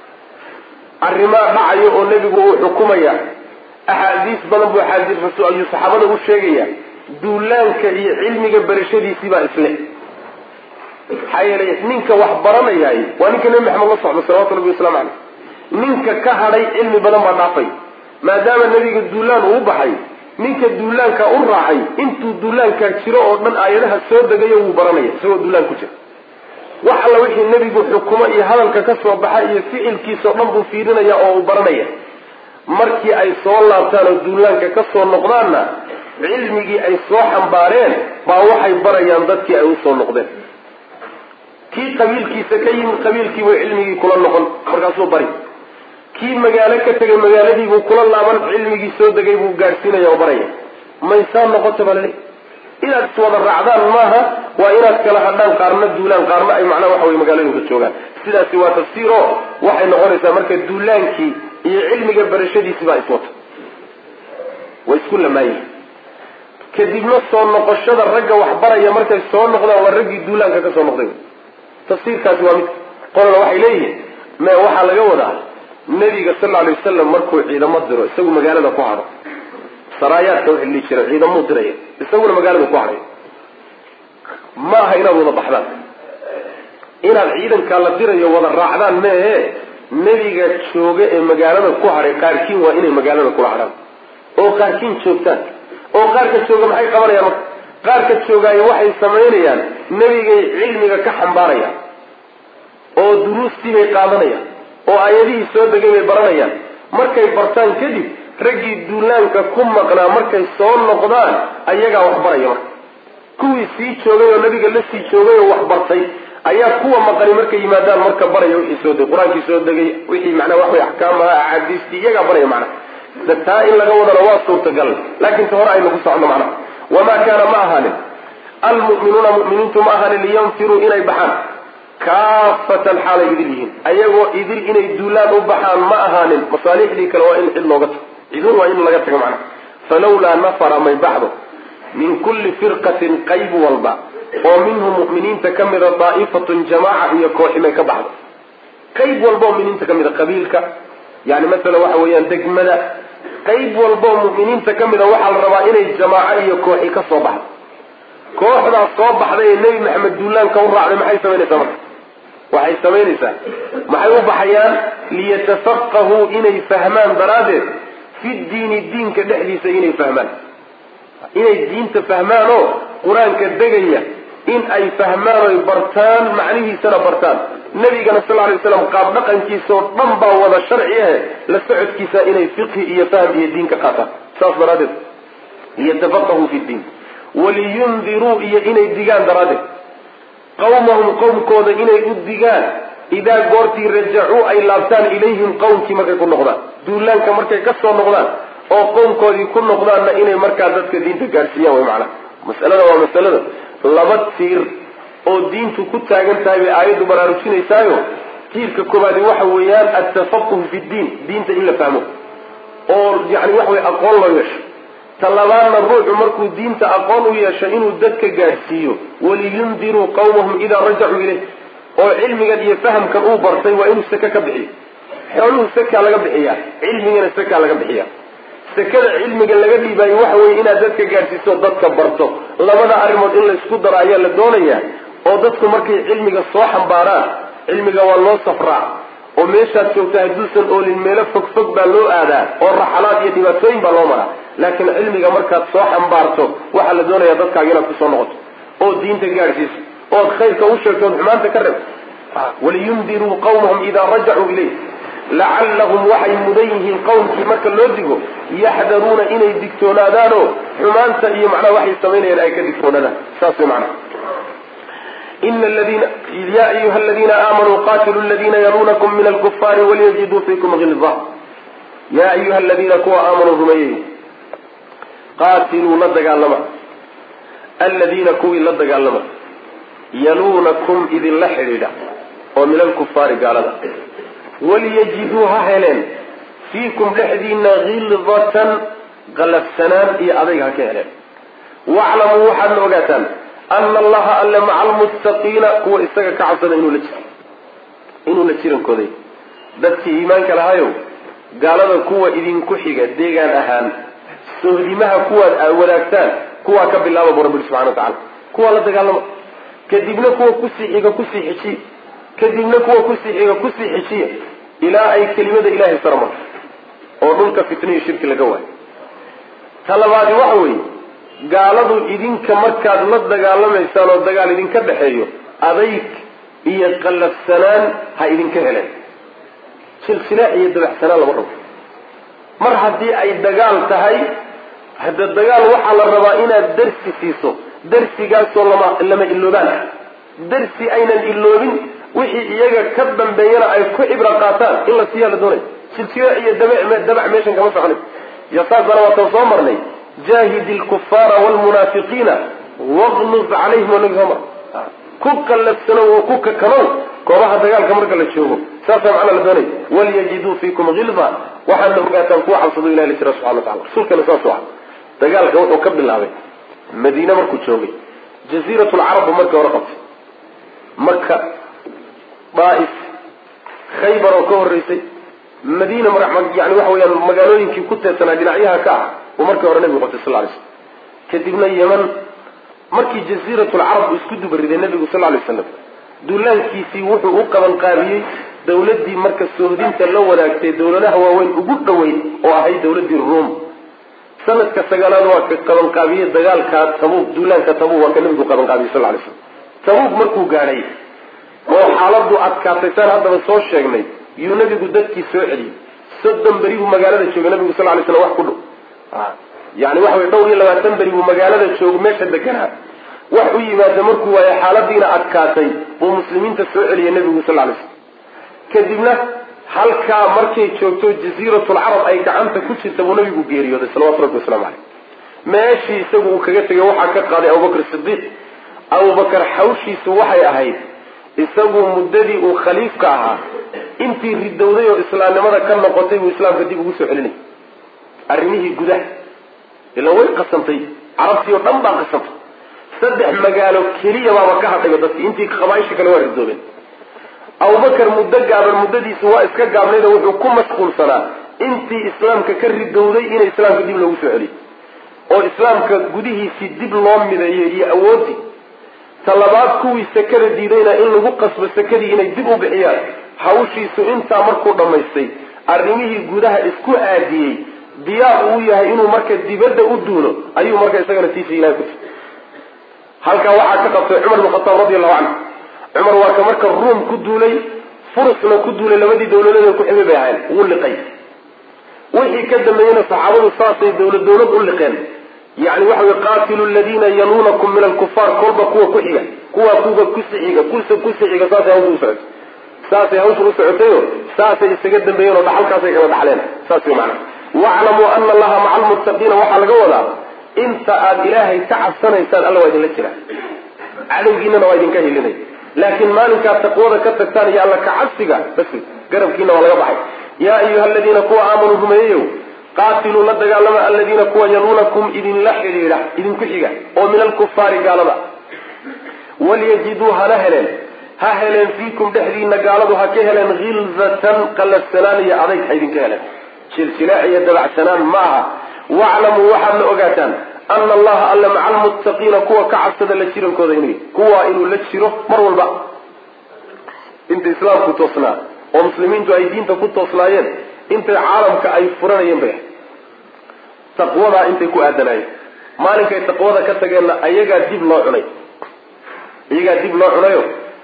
arrimaa dhacayo oo nebigu uu xukumaya axaadiis badan buu axaadiis rasul ayuu saxaabada u sheegaya duulaanka iyo cilmiga berashadiisii baa isle maxaa yeelay ninka wax baranayahay waa ninka nebi maxamed la socdo salawatu rabbi waslamu caleyh ninka ka hadhay cilmi badan baa dhaafay maadaama nebiga duulaan uu baxay ninka duulaanka u raacay intuu duulaankaa jiro oo dhan aayadaha soo degayo wuu baranaya isagoo duulaan ku jira wax alla wixii nebigu xukumo iyo hadalka ka soo baxa iyo ficilkiisao dhan buu fiirinaya oo uu baranaya markii ay soo laabtaan oo duulaanka ka soo noqdaanna cilmigii ay soo xambaareen baa waxay barayaan dadkii ay usoo noqdeen kii qabiilkiisa ka yimid qabiilkiibu cilmigii kula noqon markaasuu bari kii magaalo ka tegay magaaladiibuu kula laaban cilmigii soo degay buu gaadhsiinaya oo baraya maysaa noqota baa laleey inaad iswada raacdaan maaha waa inaad kala hadhaan qaarna duulaan qaarna ay macnaha waxa wey magaalooyinka joogaan sidaasi waa tafsiir oo waxay noqonaysaa marka duulaankii iyo cilmiga barashadiisi baa iswata way isku lamaayihin kadibna soo noqoshada ragga waxbaraya markay soo noqdaan waa raggii duulaanka ka soo noqday tafsiirkaasi waa mid qolana waxay leeyihiin me waxaa laga wadaa nebiga sal lla alay wasalam markuu ciidamo diro isagu magaalada ku hadho saraayaadka waxay dhihi jireen ciidamuu diraya isaguna magaalada ku hadhay ma aha inaad wada baxdaan inaad ciidankaa la dirayo wada raacdaan meehe nebiga jooga ee magaalada ku hadhay qaarkiin waa inay magaalada kula hadhaan oo qaarkiin joogtaan oo qaarka jooga maxay qabanayaan marka qaarka joogaayo waxay samaynayaan nebigay cilmiga ka xambaarayaan oo duruustii bay qaadanayaan oo aayadihii soo degay bay baranayaan markay bartaan kadib raggii duulaanka ku maqnaa markay soo noqdaan ayagaa wax baraya marka kuwii sii joogay oo nabiga la sii joogay oo wax bartay ayaa kuwa maqani markay yimaadaan marka baraya wixii soo degay qur-aankii soo degay wixii macnaa wax way axkaamaha axaadiistii iyagaa baraya macnaha taa in laga wadana waa suurtagal laakiin ta hore aynu ku socono macnaha wamaa kaana ma ahaanin almu'minuuna mu'miniintu ma ahaanin liyanfiruu inay baxaan kaafatan xaalay idil yihiin ayagoo idil inay duulaan u baxaan ma ahaanin masaalixdii kale waa in cid looga tago cidun waa in laga tago macnaha falawlaa nafara may baxdo min kulli firqatin qayb walba oo minhum mu'miniinta ka mida daa'ifatun jamaaca iyo kooximay ka baxdo qayb walba oo muminiinta ka mida qabiilka yani masalan waxa weeyaan degmada qayb walba oo mu'miniinta ka mida waxaa la rabaa inay jamaaco iyo kooxi ka soo baxdo kooxdaas soo baxday ee nebi maxamed duulaanka u raacday maxay samaynaysaa marka waxay samaynaysaa maxay u baxayaan liyatafaqahuu inay fahmaan daraaddeed fi diini diinka dhexdiisa inay fahmaan inay diinta fahmaan oo qur-aanka degaya in ay fahmaan oy bartaan macnihiisana bartaan nabigana sal lay slam qaab dhaqankiisa oo dhan baa wada sharci ahe la socodkiisa inay fiqhi iyo fahm iyo diin ka qaataan saas daraaddeed liyatafaqahuu fi diin waliyundiruu iyo inay digaan daraaddeed qawmahum qowmkooda inay u digaan idaa goortii rajacuu ay laabtaan ilayhim qowmkii markay ku noqdaan duulaanka markay ka soo noqdaan oo qowmkoodii ku noqdaanna inay markaa dadka diinta gaadhsiiyaan way macnaha masalada waa masalada laba tiir oo diintu ku taagan tahay bay aayaddu baraarujinaysaayo tiirka koobaadi waxa weeyaan altafaquh fi ddiin diinta in la fahmo oo yani waxa wey aqoon loo yeesho talabaadna ruuxu markuu diinta aqoon u yeesho inuu dadka gaadhsiiyo waliyundiruu qawmahum idaa rajacuu ilayh oo cilmigan iyo fahamkan uu bartay waa inuu saka ka bixiyo xooluhu sakaa laga bixiyaa cilmigana sakaa laga bixiya sakada cilmiga laga dhiibaayo waxa weye inaad dadka gaadhsiiso dadka barto labada arrimood in laysku daro ayaa la doonayaa oo dadku markay cilmiga soo xambaaraan cilmiga waa loo safraa oo meeshaad joogta hadduusan oolin meelo fog fog baa loo aadaa oo raxalaad iyo dhibaatooyin baa loo maraa laakiin cilmiga markaad soo xambaarto waxaa la doonayaa dadkaaga inaad kusoo noqoto oo diinta gaadhsiiso ood khayrka u sheegto ood xumaanta ka reebto waliyundiruu qawmahum idaa rajacuu ilayh lacallahum waxay mudan yihiin qowmkii marka loo digo yaxdaruuna inay digtoonaadaanoo xumaanta iyo macnaha waxay samaynayaan ay ka digtoonaadaan saas way macnaha ina ladina ya ayuha aladiina aamanuu qatiluu aladiina yaluunakum min alkufaari waliyajiduu fiikum hilza ya ayuha aladiina kuwa aamanuu rumeeyey qaatiluu la dagaalama aladiina kuwii la dagaalama yaluunakum idinla xidhiidha oo min alkufaari gaalada waliyajiduu ha heleen fiikum dhexdiina khildatan qalafsanaan iyo adayg ha ka heleen waclamuu waxaadna ogaataan ana allaha alle maca almuttaqiina kuwa isaga ka cabsada inuu la jiro inuu la jirankooday dadkii iimaanka lahayow gaalada kuwa idinku xiga deegaan ahaan sohdimaha kuwaad wadaagtaan kuwaa ka bilaaba bu rabbi subxana watacala kuwaa la dagaalama kadibna kuwa kusii xiga kusii xijiya kadibna kuwa kusii xiga kusii xijiya ilaa ay kelimada ilahay sarma oo dhulka fitnihi shirki laga waayo ta labaadi waxa weeye gaaladu idinka markaad la dagaalamaysaan oo dagaal idinka dhexeeyo adayg iyo qallafsanaan ha idinka heleen silsilaax iyo dabaxsanaan lama rabo mar haddii ay dagaal tahay hadda dagaal waxaa la rabaa inaad darsi siiso darsigaasoo lama lama iloobaan ah darsi aynan iloobin wixii iyaga ka dambeeyana ay ku cibro qaataan in la siiyaa la doonay silsilaax iyo dabac meeshan kama soconay yasaasana waatan soo marnay jaahid lkufaara wlmunaafiqiina waqluz calayhim waa nabi soo mar ku qallafsano oo ku kakanow goobaha dagaalka marka la joogo saasaa macnaa la doonay walyajiduu fiikum hilda waxaadna ogaataan kuwa cabsado ilahi la jira subxana watacala rasuulkana saasuu ah dagaalka wuxuu ka bilaabay madiine markuu joogay jaziirat lcarab buu markii hore qabtay maka daaif khaybar oo ka horeysay madiina yani waxa weyaan magaalooyinkii ku teedsanaa dhinacyaha ka ah uu markii hore nabigu qabtay sal lay slam kadibna yeman markii jaziiratulcarab uu isku dubariday nabigu sal lay slam duulaankiisii wuxuu u qabanqaabiyey dawladdii marka sohdinta la wadaagtay dawladaha waaweyn ugu dhoweyn oo ahayd dawladdii ruom sanadka sagaalaad waa ka qabanqaabiyey dagaalka tabuuq duulaanka tabuuq waa ka nabigu qabanqaabiyey sal lay slam tabuuq markuu gaadhay oo xaaladu adkaatay saan haddaba soo sheegnay yuu nabigu dadkii soo celiyey soddon beri buu magaalada joogay nabigu sal lay slam wax ku dhow yani waxa wey dhowr iyo labaatan beri buu magaalada joogo meesha deganaa wax u yimaada markuu waayo xaaladiina adkaatay buu muslimiinta soo celiyay nabigu sal lay slam kadibna halkaa markay joogto jaziiratulcarab ay gacanta ku jirta buu nabigu geeriyooday salawatu rabbi waslamu caleyh meeshii isagu uu kaga tegay waxaa ka qaaday abubakr sidiiq abubakar xawshiisu waxay ahayd isagu muddadii uu khaliifka ahaa intii ridowday oo islaamnimada ka noqotay buu islaamka dib ugu soo celinay arrimihii gudaha ila way qasantay carabtii oo dhan baa qasantay saddex magaalo keliya baaba ka hadhayba dadki intii qabaaisha kale waa ridoobeen abubakar muddo gaaban muddadiisu waa iska gaabnayd oo wuxuu ku mashquulsanaa intii islaamka ka ridowday inay islaamka dib loogu soo celiyo oo islaamka gudihiisii dib loo mideeyo iyo awoodii talabaad kuwii sakada diidayna in lagu qasbo sakadii inay dib u bixiyaan hawshiisu intaa markuu dhammaystay arrimihii gudaha isku aadiyey diyaar uu yahay inuu marka dibadda u duulo ayuu marka isagana tiisa ilahay ku tii halkaa waxaa ka qabtay cumar bin khataab radi allahu canhu cumar waa ka marka ruum ku duulay furusna ku duulay labadii dawladeed ku xigay bay ahayn wuu liqay wixii ka dambeeyena saxaabadu saasay dawlad dawlad u liqeen yani waxa wey qaatilu ladiina yaluunakum min alkufaar kolba kuwa ku xiga kuwa kuwa kusixiga kusa kusixiga saasay hawsha u socotay saasay hawsha u socotayo saasay isaga dambeeyeen oo dhaxalkaasay kala dhaxleen saas wey macana waclamuu ana allaha maca almuttaqiina waxaa laga wadaa inta aad ilaahay ka cabsanaysaan alla waa idinla jira cadowgiinana waa idinka hilinay laakiin maalinkaad taqwada ka tagtaan iyo alla ka cabsiga bas garabkiina waa laga baxay yaa ayuha aladiina kuwa aamanuu rumeeyeyow qaatiluu la dagaalama aladiina kuwa yaluunakum idinla xidhiidha idinku xiga oo min alkufaari gaalada walyajiduu hana heleen ha heleen fiikum dhexdiina gaaladu ha ka heleen hilzatan qalafsanaan iyo adayg ha idinka heleen silsilaac iyo dabacsanaan ma aha waclamuu waxaad la ogaataan ana allaha alla maca almuttaqiina kuwa ka cabsada la jirankooda inuu kuwa inuu la jiro mar walba inta islaamku toosnaa oo muslimiintu ay diinta ku toosnaayeen intay caalamka ay furanayeen bay taqwadaa intay ku aadanaayeen maalinkay taqwada ka tageenna ayagaa dib loo cunay iyagaa dib loo cunayo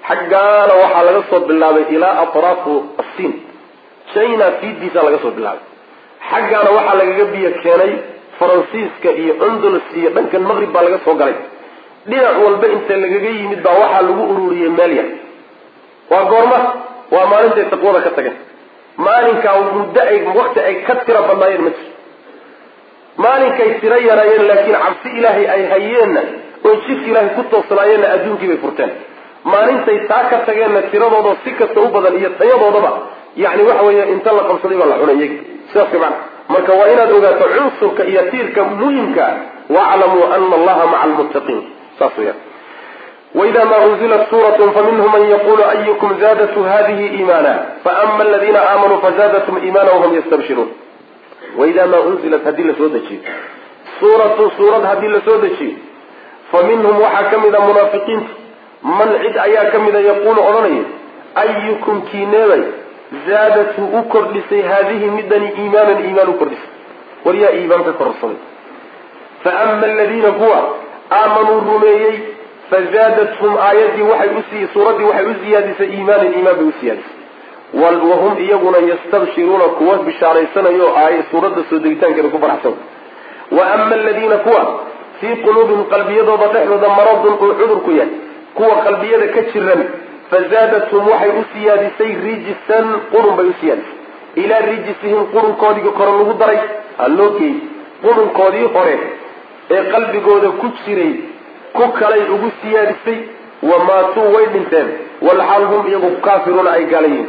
xaggaana waxaa laga soo bilaabay ilaa atraafu asiin china fiidiisa laga soo bilaabay xaggaana waxaa lagaga biyo keenay faransiiska iyo andalus iyo dhankan maqrib baa laga soo galay dhinac walba inta lagaga yimid baa waxaa lagu ururiyey meel yar waa goorma waa maalintay taqwada ka tageen maalinkaa muddo ay wakti ay ka tira badnaayeen ma jiro maalinkay tiro yaraayeen laakiin cabsi ilaahay ay hayeenna oo jidka ilaahay ku toosnaayeenna adduunkii bay furteen maalintay taa ka tageenna tiradooda si kasta u badan iyo tayadoodaba yani waxa weeye inta la qabsaday baa la cunay iyagi sidaas mana marka waa inaad ogaato cunsurka iyo tiirka muhimka waclamuu ana allaha maca almuttaqiin saas weyaan وإذا ما أنزلت سورة فمنهم من يقول أيكم زادت هذه إيمانا فأما الذين آمنوا فزادتهم إيمانا وهم يستبشرون وإذا ما أنزلت هذه لسودة سورة سورة هذه لسودة فمنهم وحكم إذا منافقين من عد أيا كم إذا يقول أرني أيكم كينيري زادت أكردسي هذه مدني إيمانا إيمان أكردس وليا إيمان كرسل فأما الذين هو آمنوا الرميي فزادتهم آياتي وحي أسي سورتي وحي أزيادس إيمانا إيمان بأسيادس وهم إيقنا يستبشرون كوات بشاري سنة يو آية سورة السوديتان كانوا كفر حسن وأما الذين كوا في قلوبهم قلبية ضحنا مرض عذر كيان كوا قلبية كتشرا فزادتهم وحي أسيادسي رجسا قرن بأسيادس إلى رجسهم قرن كودي قرن دري اللوكي قرن كودي قرن ee qalbigooda ku jiray ku kalay ugu siyaadisay wamaatuu way dhinteen walxaal hum iyagu kaafiruuna ay gaalayiin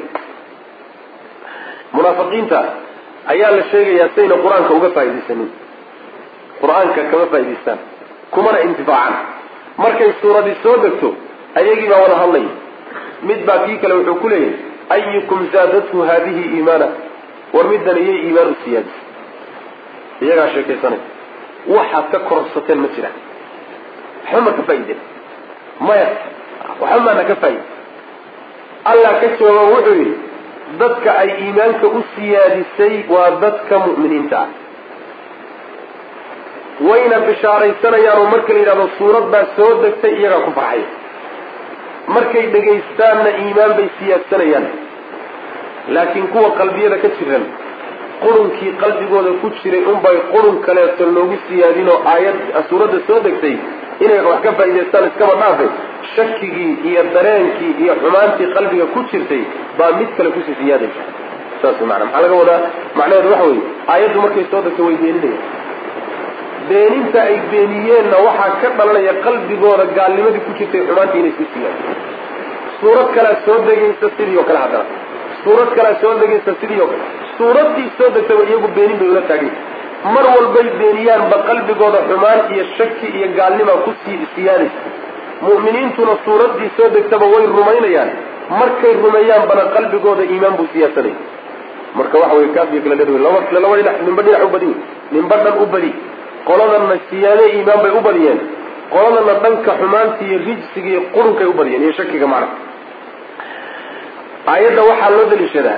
munaafiqiinta ayaa la sheegayaa sayna qur-aanka uga faaidaysanin qur-aanka kama faa'idaystaan kumana intifaacan markay suuradii soo degto ayagii baa wada hadlaya mid baa kii kale wuxuu ku leeyahay ayukum zaadathu haadihi iimaana war middan iyay iimaan u siyaadisay iyagaa sheekaysanay waxaad ka kororsateen ma jiraan waxba ma ka faaideen maya waxba maana ka faaide allah ka jawaaba wuxuu yidhi dadka ay iimaanka u siyaadisay waa dadka mu'miniinta ah wayna bishaaraysanayaan oo marka la yidhahdo suurad baa soo degtay iyagaa ku farxaya markay dhegaystaanna iimaan bay siyaadsanayaan laakiin kuwa qalbiyada ka jiran qurunkii qalbigooda ku jiray unbay qurun kaleeto loogu siyaadin oo aayad suuradda soo degtay inay wax ka faa'idaystaan iskaba dhaafe shakigii iyo dareenkii iyo xumaantii qalbiga ku jirtay baa mid kale kusii siyaadaysa saas maana maxaa laga wadaa macnaheedu waxa weeye aayaddu markay soo degtay way beeninayaan beeninta ay beeniyeenna waxaa ka dhalanaya qalbigooda gaalnimadii ku jirtay xumaantii inay sii siyaado suurad kalea soo degaysa sidii oo kale haddana suurad kalea soo degaysa sidii oo kale suuraddii soo degtaba iyagu beenin bay ula taagay mar walbay beeniyaanba qalbigooda xumaan iyo shaki iyo gaalnima ku sii siyaadaysa mu'miniintuna suuraddii soo degtaba way rumaynayaan markay rumeeyaanbana qalbigooda iimaan buu siyaasanaya marka waxa wey kaas iyo kala dher laba laba dhinac ninba dhinac u badi ninba dhan u badi qoladanna siyaade iimaan bay u badiyeen qoladana dhanka xumaanta iyo rijsiga iyo qurunkay u badiyeen iyo shakiga macna aayadda waxaa loo daliishadaa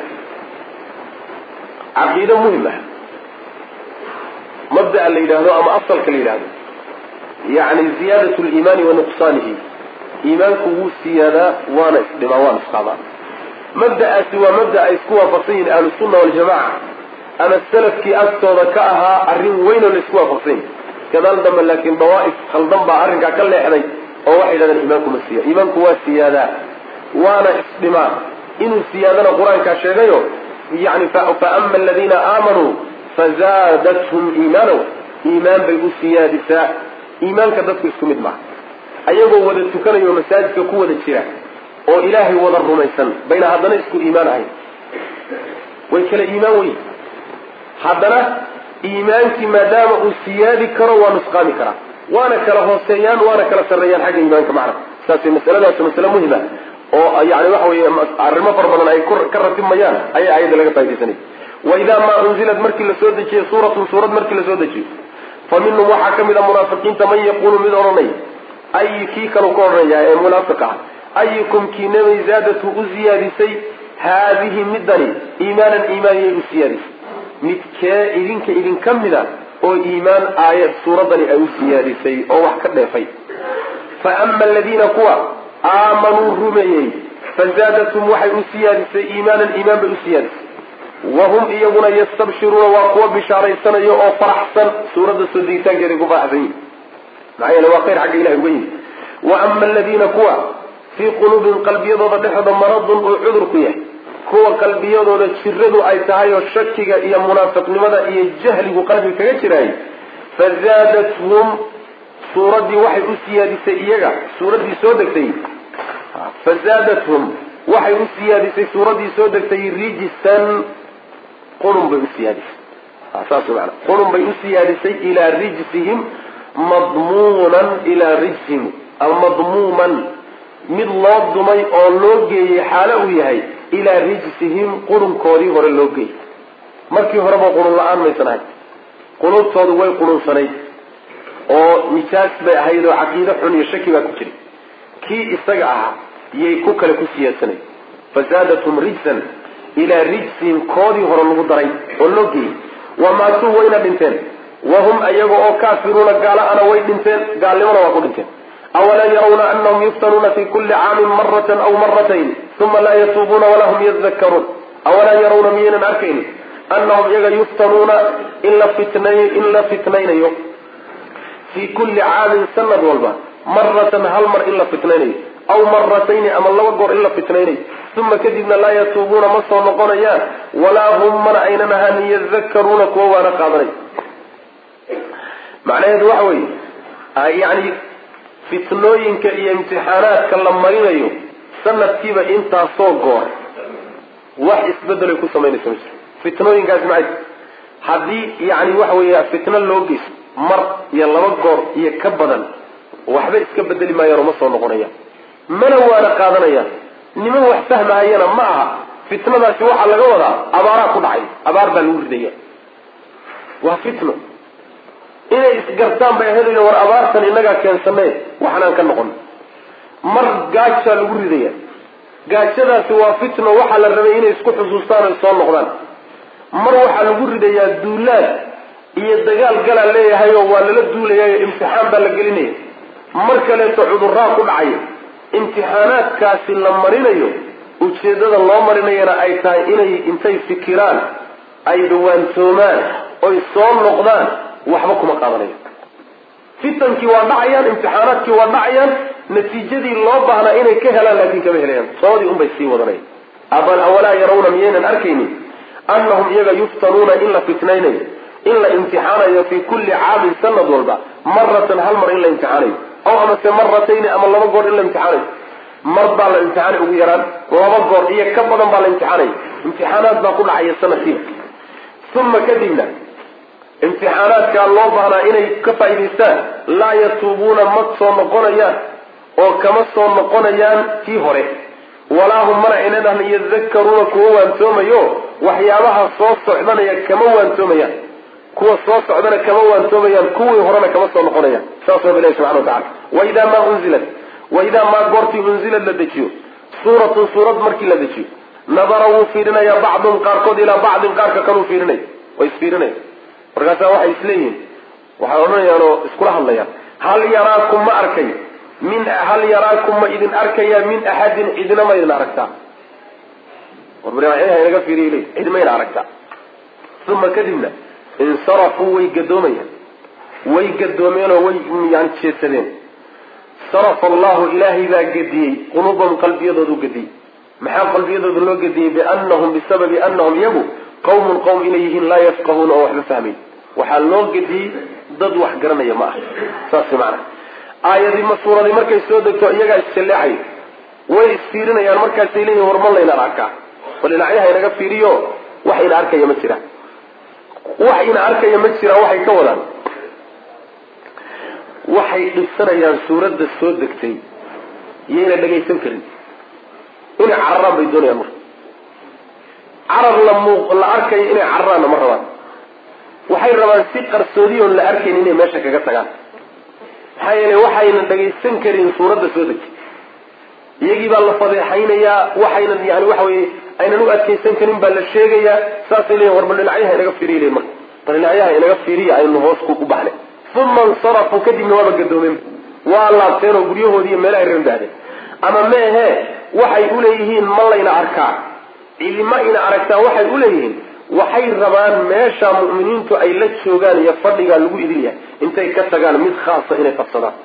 caqiido muhim ah mabda'a la yidhaahdo ama asalka la yidhaahdo yacni ziyaadat liimaani wa nuqsaanihi iimaanku wuu siyaadaa waana isdhimaa waana isqaadaa mabda'aasi waa mabda ay isku waafaqsan yihin ahlusunna waljamaca ama salafkii agtooda ka ahaa arrin weynoo la isku waafaqsan yahi gadaal dambe laakiin dawaa'if khaldan baa arrinkaa ka leexday oo waxay yidhahdeen iimaanku ma siya iimaanku waa siyaadaa waana isdhimaa inuu siyaadana qur-aankaa sheegayo yani faama aladiina aamanuu fazaadathum iimaanow iimaan bay u siyaadisaa iimaanka dadku isku mid maaha ayagoo wada tukanayo masaajidka ku wada jira oo ilaahay wada rumaysan bayna haddana isku iimaan ahayn way kala iimaan weyn haddana iimaankii maadaama uu siyaadi karo waa nusqaami karaa waana kala hooseeyaan waana kala sarreeyaan xagga iimaanka macna saas masaladaas masale muhima oo yani waxa weye arrimo fara badan ay ka ratibmayaan ayaa ayadda laga faa'idaysanay waidaa maa unzilat markii lasoo dejiyey suuratun suurad markii lasoo dejiyo fa minhum waxaa ka mid a munaafiqiinta man yaquulu mid odhanay ay kii kalu ka odhanaya ee munaafiq ah ayukum kii nabay zaadatu u siyaadisay haadihi midani iimaanan iimaaniyay u siyaadisay midkee idinka idinka mida oo iimaan aayad suuraddani ay u siyaadisay oo wax ka dheefay fa ama aladiina kuwa aamanuu rumeeyey fazaadathum waxay u siyaadisay iimaanan iimaan bay u siyaadisay wahum iyaguna yastabshiruuna waa kuwa bishaaraysanayo oo faraxsan suuradda soo degitaankeeday ku faraxsan yihin maxaa yeele waa khayr xagga ilahay uga yimi wa ama aladiina kuwa fii quluubihim qalbiyadooda dhexdooda maradun uu cudurku yahay kuwa qalbiyadooda jiradu ay tahay oo shakiga iyo munaafiqnimada iyo jahligu qalbiga kaga jiraay fazaadathum suuraddii waxay u siyaadisay iyaga suuraddii soo degtay fazaadathum waxay u siyaadisay suuraddii soo degtay rijisan qurun bay u siyaadisay saas maana qurun bay u siyaadisay ilaa rijsihim madmuunan ilaa rijsihim madmuuman mid loo dumay oo loo geeyey xaalo uu yahay ilaa rijsihim qurunkoodii hore loo geeyey markii horeba qurun la-aan maysan ahayd qulubtoodu way qurunsanayd oo nijaas bay ahayd oo caqiide xun iyo shaki baa ku jiray kii isaga ahaa yay ku kale ku siyaadsanay fazaadathum rijsan ilaa rijsihim koodii hore lagu daray oo loo geeyey wamaatuu wayna dhinteen wahum ayaga oo kaafiruuna gaala ana way dhinteen gaalnimona waa ku dhinteen awalan yarawna anahum yuftanuuna fi kuli caamin maratan aw maratayn uma laa yatuubuuna walaa hum yadakkaruun awalan yarawna miyaynan arkayn anahum iyaga yuftanuuna in la fitnay in la fitnaynayo fii kulli caamin sanad walba maratan hal mar in la fitnaynayo aw maratayni ama laba goor in la fitnaynayo uma kadibna laa yatuubuuna ma soo noqonayaan walaa hum mana aynan ahaan yadakkaruuna kuwa waana qaadanay macnaheedu waxa weeye yani fitnooyinka iyo imtixaanaadka la marinayo sanadkiiba intaasoo goor wax isbedelay ku samaynaysa ma jiro fitnooyinkaasi maxay haddii yani waxa weeye fitno loo geyso mar iyo laba goor iyo ka badan waxba iska bedeli maayaan oo ma soo noqonayaan mana waana qaadanayaan niman wax fahmahayana ma aha fitnadaasi waxaa laga wadaa abaaraa ku dhacay abaar baa lagu ridaya waa fitno inay isgartaan bay ahayd war abaartan inagaa keensane waxnaan ka noqon mar gaajaa lagu ridaya gaajadaasi waa fitno waxaa la rabay inay isku xusuustaan oy soo noqdaan mar waxaa lagu ridayaa duulaad iyo dagaal galaa leeyahay oo waa lala duulayayo imtixaan baa la gelinaya mar kaleeto cudurraa ku dhacaya imtixaanaadkaasi la marinayo ujeeddada loo marinayana ay tahay inay intay fikiraan ay dhawaantoomaan oy soo noqdaan waxba kuma qaadanayo fitankii waa dhacayaan imtixaanaadkii waa dhacayaan natiijadii loo baahnaa inay ka helaan laakiin kama helayaan soodii unbay sii wadanaya awalaa yarawna miyaynan arkaynin annahum iyaga yuftanuuna in la fitnaynayo in la imtixaanayo fii kulli caamin sanad walba maratan hal mar in la imtixaanayo aw amase maratayni ama laba goor in la imtixaanayo mar baa la imtixaanay ugu yaraan laba goor iyo ka badan baa la imtixaanaya imtixaanaad baa ku dhacaya sanadkiiba uma kadibna imtixaanaadkaa loo baahnaa inay ka faa'idaystaan laa yatuubuuna ma soo noqonayaan oo kama soo noqonayaan kii hore walaa hum mana aynan ahn yadakkaruuna kuwa waantoomayo waxyaabaha soo socdanaya kama waantoomayaan kuwa soo socdana kama waantoomayaan kuwii horena kama soo noqonayaan saas waa ilahi subxana watacala waidaa maa unzilat waidaa maa goortii unzilad la dejiyo suuratun suurad markii la dejiyo nadara wuu fiirinayaa bacdun qaarkood ilaa bacdin qaarka kaluu fiirinaya way isfiirinaya markaasaa waxay isleeyihiin waxay odhanayaan oo iskula hadlayaan hal yaraakum ma arkay min hal yaraakum ma idin arkayaa min axadin cidina ma idin aragtaa warbarha inaga fiiriy le cid mayna aragtaa uma kadibna insarafuu way gadoomayaan way gadoomeenoo way yani jeedsadeen sarafa allahu ilaahay baa gediyey quluubahum qalbiyadoodu gediyey maxaa qalbiyadooda loo gediyey bianahum bisababi anahum iyagu qawmun qowm inay yihiin laa yafqahuuna oo waxba fahmayn waxaa loo gediyey dad wax garanaya ma aha saas macana aayadii ma suuradii markay soo degto iyagaa isjalleexay way isfiirinayaan markaasay leeyihin war ma layna arkaa bal dhinacyaha inaga fiiriyo wax ina arkaya ma jiraan wax ina arkaya ma jiraan waxay ka wadaan waxay dhibsanayaan suuradda soo degtay iyayna dhagaysan karin inay cararaan bay doonayaan marka carar la muuq la arkayo inay cararaanna ma rabaan waxay rabaan si qarsoodiyoon la arkayn inay meesha kaga tagaan maxaa yeelay waxayna dhagaysan karin suuradda soo degtay iyagii baa la fadeexaynayaa waxaynan yani waxa weye aynan u adkaysan karin baa la sheegayaa saasay leeyihin war bal dhinacyaha inaga fiiriy leyin marka bal dhinacyaha inaga fiiriya aynu hoos ku u baxnay uma insarafuu kadibna waaba gadoomeen waa laabteen oo guryahoodii iyo meelahay reer bahdeen ama meehe waxay uleeyihiin ma layna arkaa cidima ina aragtaa waxay uleeyihiin waxay rabaan meesha mu'miniintu ay la joogaan iyo fadhigaa lagu idil yahay intay ka tagaan mid khaasa inay qabsadaan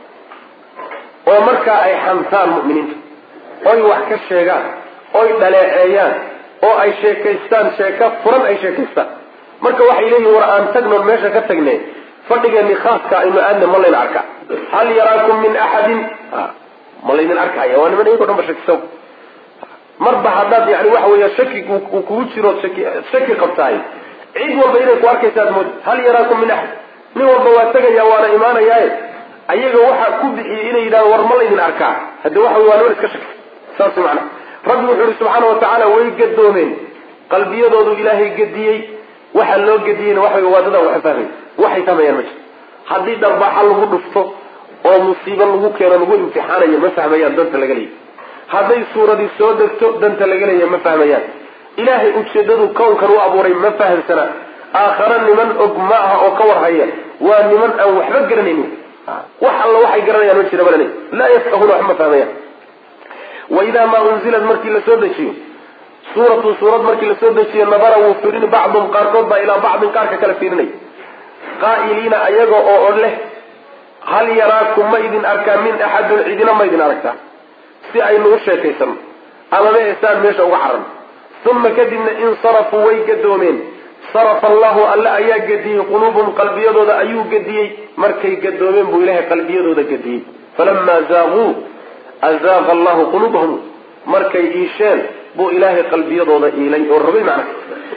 oo markaa ay xamtaan mu'miniinta oy wax ka sheegaan oy dhaleeceeyaan oo ay sheekaystaan sheeko furan ay sheekaystaan marka waxay leeyihin war aan tagnoon meesha ka tagne fadhigeeni khaaska aynu aadna ma layna arkaa hal yaraakum min axadin ma laydin arkaya waa niman iyagoo dhan ba shakisan marba haddaad yani waxa weya shaki uu kugu jiro shaki shaki qabtahay cid walba inay ku arkaysaad mood hal yaraakum min axad nin walba waa tegaya waana imaanayaaye ayaga waxaa ku bixiyey inay yidhahdo war ma laydin arkaa hadde waxa wey waa niman iska shaki saas macana rabbi wuxuu ihi subxaana wa tacaala way gadoomeen qalbiyadoodu ilaahay gediyey waxaa loo gediyeyna waxa wey waa dadaan waxa fahmay waxay fahmayaan ma jirto haddii dharbaaxa lagu dhufto oo musiibo lagu keeno lagu imtixaanayo ma fahmayaan danta laga leeyahy hadday suuradii soo degto danta laga leeyahay ma fahmayaan ilaahay ujeedadu kownkan u abuuray ma fahamsana aakhare niman og ma aha oo ka warhaya waa niman aan waxba garanaynin wax alla waxay garanayaan ma jira balale laa yafqahuuna wax ma fahmayaan wa idaa maa unzilad markii la soo dejiyo suuratu suurad markii la soo dejiyo nabara wuu firini bacdum qaarkood baa ilaa bacdin qaarka kale fiirinay qaa'iliina ayaga oo leh hal yaraakum ma idin arkaa min axadin cidina ma idin aragtaa si aynu u sheekaysano ama ma esaan meesha uga caran uma kadibna insarafuu way gadoomeen sarafa allahu alle ayaa gadiyey quluubum qalbiyadooda ayuu gadiyey markay gadoomeen buu ilahay qalbiyadooda gadiyey falamaa zaaquu azaaqa allahu quluubahum markay iisheen buu ilaahay qalbiyadooda iilay oo rabay macna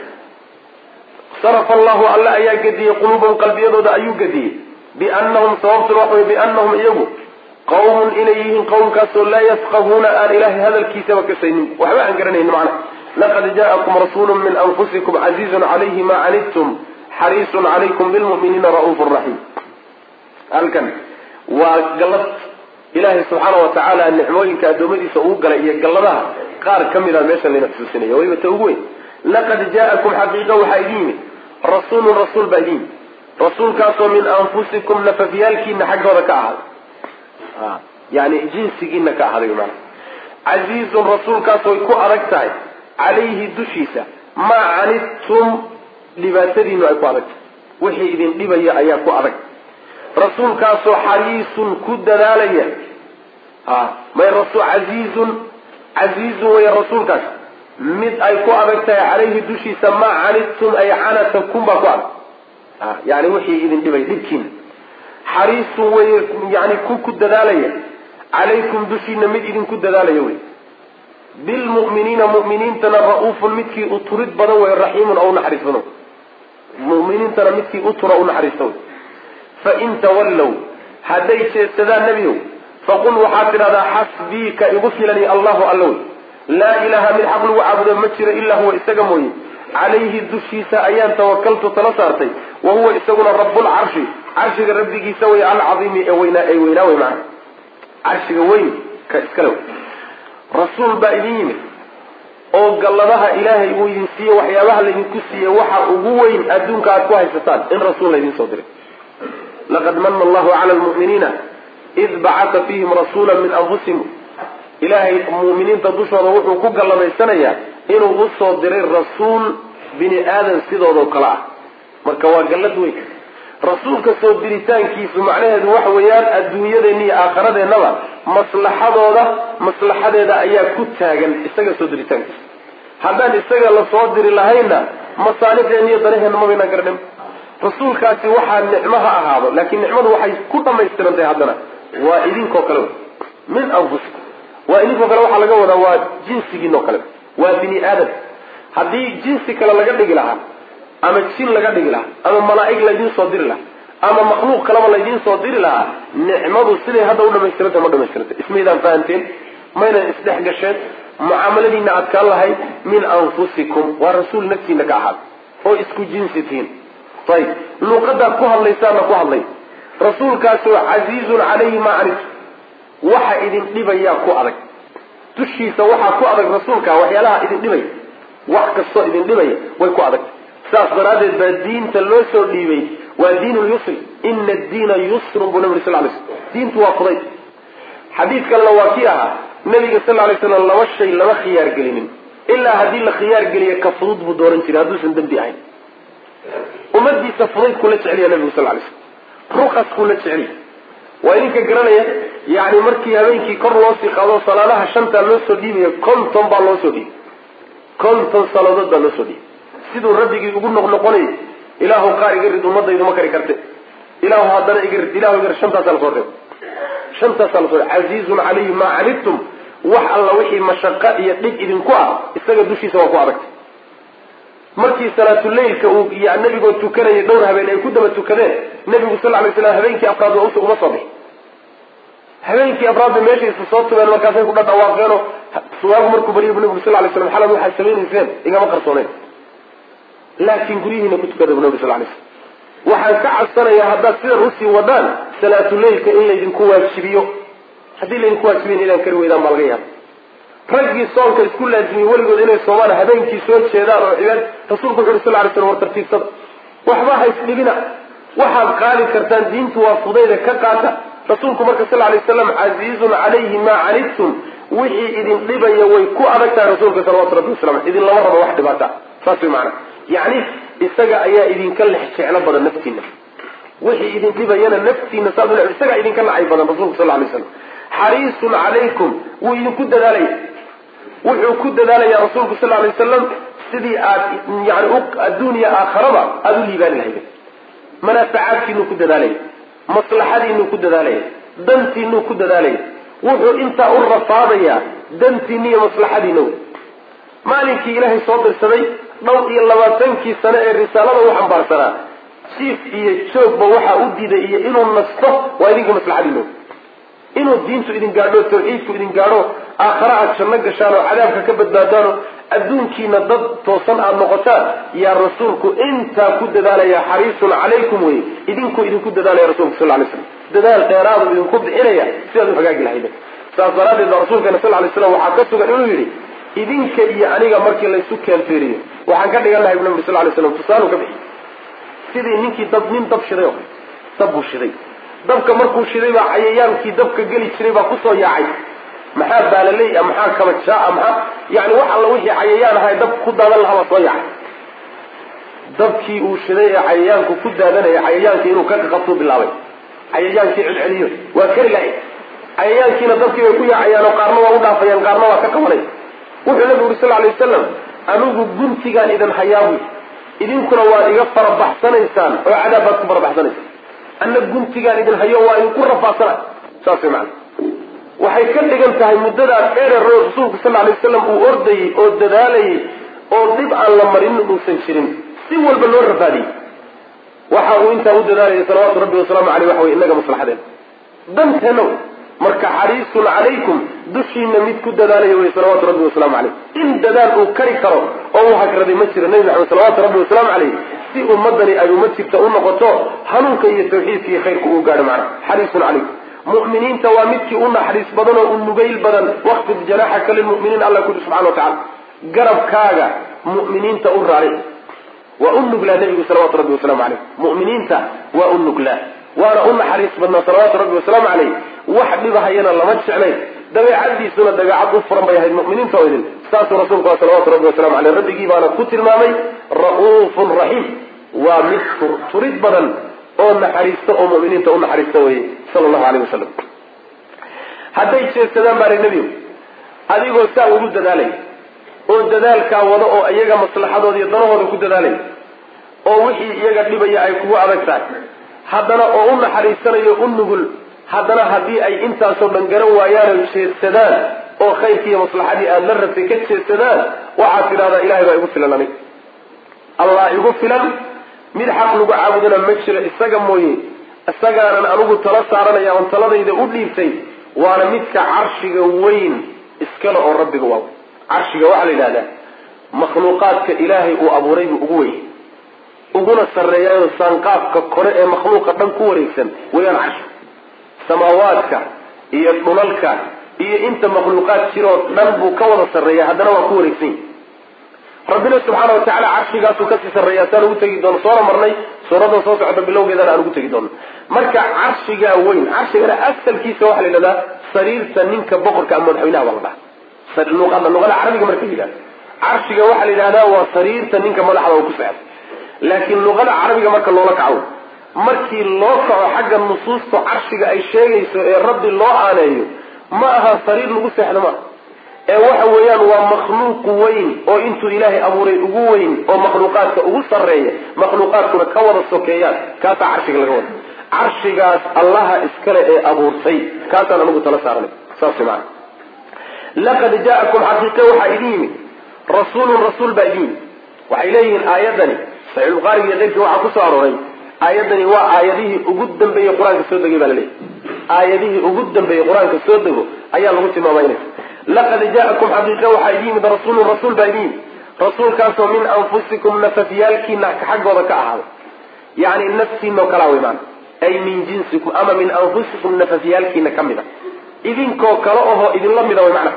sarafa allahu alle ayaa gadiyey quluubahum qalbiyadooda ayuu gadiyey biannahum sababtuna waxa wey biannahum iyagu qawmun inay yihiin qowmkaasoo laa yafqahuuna aan ilaahay hadalkiisaba kasaynin waxba aan garanayn macna laqad ja'akum rasuulu min anfusikum casiizun calayhi ma canidtum xariisun calaykum bilmu'miniina ra'uufu raxiim halkan waa gallad ilaahay subxaana wa tacaala nicmooyinka addoommadiisa uu galay iyo galladaha qaar ka mid a meesha layna xusuusinaya wayba ta ugu weyn laqad ja'akum xaqiiqa waxaa idin yimid rasuulun rasuul baa idin yimid rasuulkaasoo min anfusikum nafafyaalkiina xaggooda ka ahaaday yani jinsigiina ka ahaaday maana casiizun rasuulkaasooy ku adag tahay calayhi dushiisa maa canidtum dhibaatadiinu ay ku adag tahay wixii idin dhibaya ayaa ku adag rasuulkaasoo xariisun ku dadaalaya may rasul casiizun casiizun way rasuulkaas mid ay ku adag tahay calayhi dushiisa maa canidtum ay canatakum baa ku adag yani wixii idin dhibay dhibkiina xariisun way yani ku ku dadaalaya calaykum dushiina mid idinku dadaalaya wey bilmu'miniina mu'miniintana ra-uufun midkii u turid badan wey raxiimun oo unaxariis badan mu'miniintana midkii u tura unaxariista wey fain tawallow hadday jeedsadaan nebiyow faqul waxaad tidhahdaa xasbii ka igu filani allahu alla wey laa ilaaha mid xaq lagu caabudo ma jiro ilaa huwa isaga mooye calayhi dushiisa ayaan tawakaltu tala saartay wa huwa isaguna rabbulcarshi carshiga rabbigiisa wey alcaiimi ee weynaa ee weynaa wey maana carshiga weyn ka iskale wey rasuul baa idin yimid oo galladaha ilaahay uu idin siiye waxyaabaha laydinku siiye waxa ugu weyn adduunka aad ku haysataan in rasuul laydin soo diray laqad mana allahu cala lmu'miniina id bacata fiihim rasuula min anfusihim ilaahay mu'miniinta dushooda wuxuu ku galladaysanayaa inuu usoo diray rasuul bini aadan sidoodao kale ah marka waa gallad weyn rasuulka soo diritaankiisu macnaheedu waxa weeyaan adduunyadeenna iyo aakharadeenaba maslaxadooda maslaxadeeda ayaa ku taagan isaga soo diritaankiisa haddaan isaga la soo diri lahaynna masaalixdeenna iyo danaheenna mabaynaan garanin rasuulkaasi waxaa nicmo ha ahaado laakiin nicmadu waxay ku dhamaystirantahay haddana waa idinkoo kale wey min anfusikum waa idinkoo kale waxaa laga wadaa waa jinsigiinoo kale waa bini aadam haddii jinsi kale laga dhigi lahaa ama jin laga dhigi lahaa ama malaa'ig laydiin soo diri lahaa ama makhluuq kaleba laydiin soo diri lahaa nicmadu siday hadda u dhamaystiranta ma dhamaystiranta ismaydaan fahanteen maynan isdhex gasheen mucaamaladiina adkaan lahayd min anfusikum waa rasuul naftiina ka ahaada oo isku jinsi tihiin ayib luuqadaad ku hadlaysaana ku hadlay rasuulkaasoo casiizun calayhi maa canidtu waxa idin dhibayaa ku adag dushiisa waxaa ku adag rasuulka waxyaalaha idin dhibaya wax kastoo idin dhibaya way ku adag saas daraaddeed baa diinta loo soo dhiibay waa diin lyusri ina addiina yusrun buu nabi sal lay sl diintu waa fuday xadiid kalena waa kii ahaa nabiga sal lay slam laba shay lama khiyaar gelinin ilaa haddii la khiyaar geliya ka fudud buu dooran jiray hadduusan dembi ahayn ummadiisa fudayd kula jeceliya nabigu sal lay slam rukaskuu la jeceliya waa idinka garanaya yani markii habeenkii kor loo sii qaado salaadaha shantaa loo soo dhiibaya konton baa loo soo dhiibay konton salaadood baa loo soo dhiibay siduu rabbigii ugu noqnoqonayay ilaahu qaar iga rid ummadaydu ma kari karte ilaahu haddana iga rid ilahu iga rid shantaasaa lasoo reebo shantaasaa lasoo reebo casiizun calayhi maa canidtum wax alla wixii mashaqo iyo dhib idinku ah isaga dushiisa waa ku adagtay markii salaatuleylka uu nabigoo tukanayay dhowr habeen ay ku daba tukadeen nabigu sal lay slam habeenkii afraad uma soo bixi habeenkii afraadba meeshaysa soo tubeen markaasay ku dhadhawaaqeenoo suwaagu markuu bariyay bu nabigu sal lay slam xalad waxaad samaynayseen igama qarsooneyn laakiin guryihiina ku tukada bu nabi sal lay slam waxaan ka cabsanayaa haddaad sidan usii wadaan salaatuleylka in laydinku waajibiyo haddii laydinku waajibiyin inaan kari weydaan baa laga yaaba raggii soonka isku laazimiyey weligood inay soomaan habeenkii soo jeedaan oo cibaad rasuulku wuxu uri sal lay slam war tartiibsada waxba ha isdhibina waxaad qaadi kartaan diintu waa fudayda ka qaata rasuulku marka sal lay waslam casiizun calayhi maa canidtum wixii idin dhibaya way ku adag tahay rasuulka salawatu rabbi wasalam idin lama rabo wax dhibaata saas way macana yacni isaga ayaa idinka lex jeclo badan naftiina wixii idin dhibayana naftiina saad u isagaa idinka nacay badan rasuulku sal lay slam xariisun calaykum wuu idinku dadaalaya wuxuu ku dadaalaya rasuulku sal lay wasalam sidii aad yani adduuniya aakharaba aada u liibaani lahaydeen manaafacaadkiinuu ku dadaalaya maslaxadiinuu ku dadaalaya dantiinuu ku dadaalaya wuxuu intaa u rafaadayaa dantiina iyo maslaxadiina wey maalinkii ilaahay soo dirsaday dhowr iyo labaatankii sane ee risaalada u xambaarsanaa jiif iyo joogba waxaa u diiday iyo inuu nasto waa idinka maslaxadiina wey inuu diintu idin gaadho tawxiidku idin gaadho aakhare aad janno gashaan oo cadaabka ka badbaadaan oo adduunkiina dad toosan aada noqotaan yaa rasuulku intaa ku dadaalaya xariisun calaykum wey idinku idinku dadaalaya rasulku sal lay slam dadaal dheeraadu idinku bixinaya sidaad u hagaagi lahayden saas daraaddeed baa rasuulkeena sal lay slam waxaa ka sugan inuu yidhi idinka iyo aniga markii laysu keenfeeriyo waxaan ka dhigan lahay bu nabi sal lay slam tusaalu ka bixi sidii ninkii dab nin dab shiday oo dab buu shiday dabka markuu shiday baa cayayaankii dabka geli jiray baa kusoo yaacay maxaa baalaley a maxaa kabajaa maxaa yani wax alla wixii cayayaan ahay dab ku daadan lahaa baa soo yaacay dabkii uu shiday ee cayayaanku ku daadanaya cayayaankii inuu ka qabtuu bilaabay cayayaankii celceliyo waa kari lahay cayayaankiina dabkii bay ku yaacayaan oo qaarna waa u dhaafayaan qaarna waa ka qabanay wuxuu nabigu uri sal lay wasalam anigu guntigaan idin hayaabuy idinkuna waad iga farabaxsanaysaan oo cadaab baad ku farabaxsanaysaan anna guntigaan idin hayo waa idinku rafaadsana saas way macana waxay ka dhigan tahay muddadaa dheerero rasuulku sal lay wasalam uu ordayey oo dadaalayay oo dhib aan la marin uusan jirin si walba loo rafaadiyey waxa uu intaa u dadaalayay salawaatu rabbi wasalaamu aleyh waxa wey inaga maslaxadeen danteena wey marka xariisun calaykum dushiina mid ku dadaalaya wey salawaatu rabbi wasalaamu caleyh in dadaal uu kari karo oo uu hagraday ma jiro nebi maxamed salawaatu rabbi wasalaamu caleyh si ummadani ay uma jirta u noqoto hanuunka iyo tawxiidka iyo khayrka uu gaadho macna xariisun calaykum mu'miniinta waa midkii u naxariis badan oo u nugayl badan waqfid janaaxaka lilmu'miniin alla kuli subxana wa tacala garabkaaga mu'miniinta u raaric waa u nuglaa nebigu salawatu rabbi wasalaamu caleyh mu'miniinta waa u nuglaa waana u naxariis badnaa salawaatu rabbi wasalaamu caleyh wax dhibahayana lama jeclayn dabeecadiisuna dabeecad u furan bay ahayd mu'miniinta oo idin saasuu rasuulku waa salawatu rabbi wasalamu caleyh rabbigii baana ku tilmaamay ra'uufun raxiim waa mid turid badan oo naxariista oo mu'miniinta u naxariista weye sala allahu aleyh wasalam hadday jeedsadaan baa nebigu adigoo saa ugu dadaalay oo dadaalkaa wada oo iyaga maslaxadooda iyo danahooda ku dadaalay oo wixii iyaga dhibaya ay kugu adag tahay haddana oo u naxariisanayo u nugul haddana haddii ay intaasoo dhan garan waayaano jeedsadaan oo khayrkii iyo maslaxadii aada la rabtay ka jeedsadaan waxaad tidhahdaa ilahay baa igu filan anig allah igu filan mid xaq lagu caabudana ma jiro isaga mooye isagaanan anigu tala saaranaya oon taladayda u dhiibtay waana midka carshiga weyn iskale oo rabbiga waaw carshiga waxaa la yidhahdaa makhluuqaadka ilaahay uu abuuray buu ugu weyn uguna sarreeyayo saanqaafka kore ee makhluuqa dhan ku wareegsan wayaan carshi samaawaadka iyo dhulalka iyo inta makhluuqaad jiroo dhan buu ka wada sarreeya haddana waa ku wareegsan yahy rabbina subxaana wa tacala carshigaasuu kasii sarreeyaa saan ugu tegi doono soona marnay suuradda soo socota bilowgeedana aan ugu tegi doono marka carshigaa weyn carshigana asalkiisa waxaa la yidhahdaa sariirta ninka boqorka ama madaxweynaha baa la dhaha luqada luqada carabiga marka la yidhahda carshiga waxaa la yidhahdaa waa sariirta ninka madaxda uu ku sexdo laakiin luqada carabiga marka loola kaco markii loo kaco xagga nusuusta carshiga ay sheegayso ee rabbi loo aaneeyo ma aha sariir lagu seexdo maaha ee waxa weeyaan waa makhluuq weyn oo intuu ilaahay abuuray ugu weyn oo makhluuqaadka ugu sarreeya makhluuqaadkuna ka wada sokeeyaan kaasaa carshiga laga wada carshigaas allaha iskale ee abuurtay kaasaan anigu tala saaranay saas maana laqad jaa'akum xaqiiqe waxaa idin yimid rasuulun rasuul baa idin yimid waxay leeyihiin aayadani saxiixulbuhaariga iyo keyrkii waxaa kusoo arooray aayadani waa aayadihii ugu dambeeyey qur-aanka soo degay baa la leeyahy aayadihii ugu dambeeyey qur-aanka soo dego ayaa lagu tilmaamaynaya laqad jaa'akum xaqiiqe waxaa idin yimid rasuulun rasuul baa idin yimid rasuulkaasoo min anfusikum nafafyaalkiina xaggooda ka ahaaday yani naftiinoo kalaa wey maana ay min jinsikum ama min anfusikum nafafyaalkiina ka mid a idinkoo kale ohoo idinla mida way macna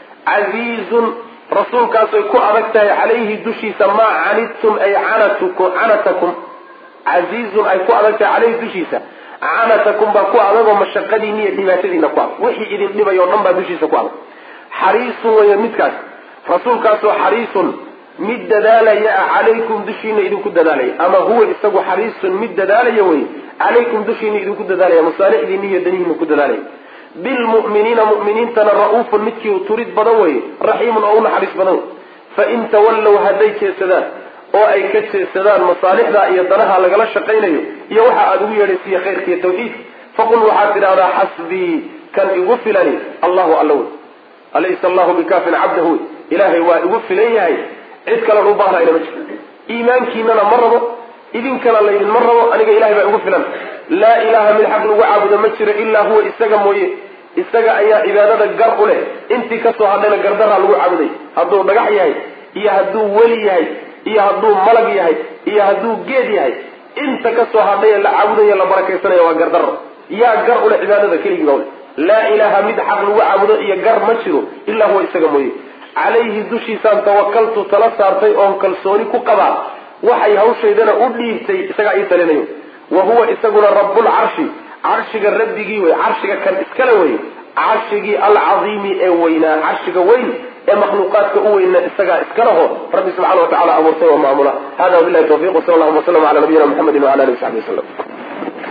casiizun rasuulkaasay ku adag tahay calayhi dushiisa maa canidtum ay canatukum canatakum casiizun ay ku adag tahay caleyhi dushiisa canatakum baa ku adagoo mashaqadiina iyo dhibaatadiina ku adag wixii idin dhibay oo dhan baa dushiisa ku adag xariisun weeye midkaas rasuulkaasoo xariisun mid dadaalaya ah calaykum dushiina idinku dadaalaya ama huwa isagu xariisun mid dadaalaya wey calaykum dushiina idinku dadaalaya masaalixdiina iyo danihiina ku dadaalaya bilmu'miniina mu'miniintana ra-uufun midkii turid badan weye raxiimun oo u naxariis badan wey fain tawallow hadday jeedsadaan oo ay ka jeedsadaan masaalixda iyo danaha lagala shaqaynayo iyo waxa aada ugu yeedhaysiiya khayrkiiyo tawxiid faqul waxaad tidhahdaa xasbii kan igu filani allahu alla wey alaysa allahu bikaafin cabdahu wey ilaahay waa igu filan yahay cid kalan u baahnayna ma jiro iimaankiinana ma rabo idinkana laydinma rabo aniga ilahay baa igu filan laa ilaaha mid xaq lagu caabudo ma jiro ilaa huwa isaga mooye isaga ayaa cibaadada gar u leh intii kasoo hadhayna gardaraa lagu caabuday hadduu dhagax yahay iyo hadduu weli yahay iyo hadduu malag yahay iyo hadduu geed yahay inta kasoo hadhay la caabudayo la barakaysanaya waa gardaro yaa gar u leh cibaadada keligii baa ule laa ilaaha mid xaq lagu caabudo iyo gar ma jiro ilaa huwa isaga mooye calayhi dushiisaan tawakaltu tala saartay oon kalsooni ku qabaa waxay hawshaydana u dhiibtay isagaa ii talinayo wa huwa isaguna rabbulcarshi carshiga rabbigii wey carshiga kan iskale wey carshigii alcadiimi ee weynaa carshiga weyn ee makhluuqaadka u weyna isagaa iskaleho rabbi subxana wa tacala abuurtay oo maamula hada wabilahi tawfiq wsal allahuma waslama ala nabiyina mxamedi wala alihi wasaxbi waslm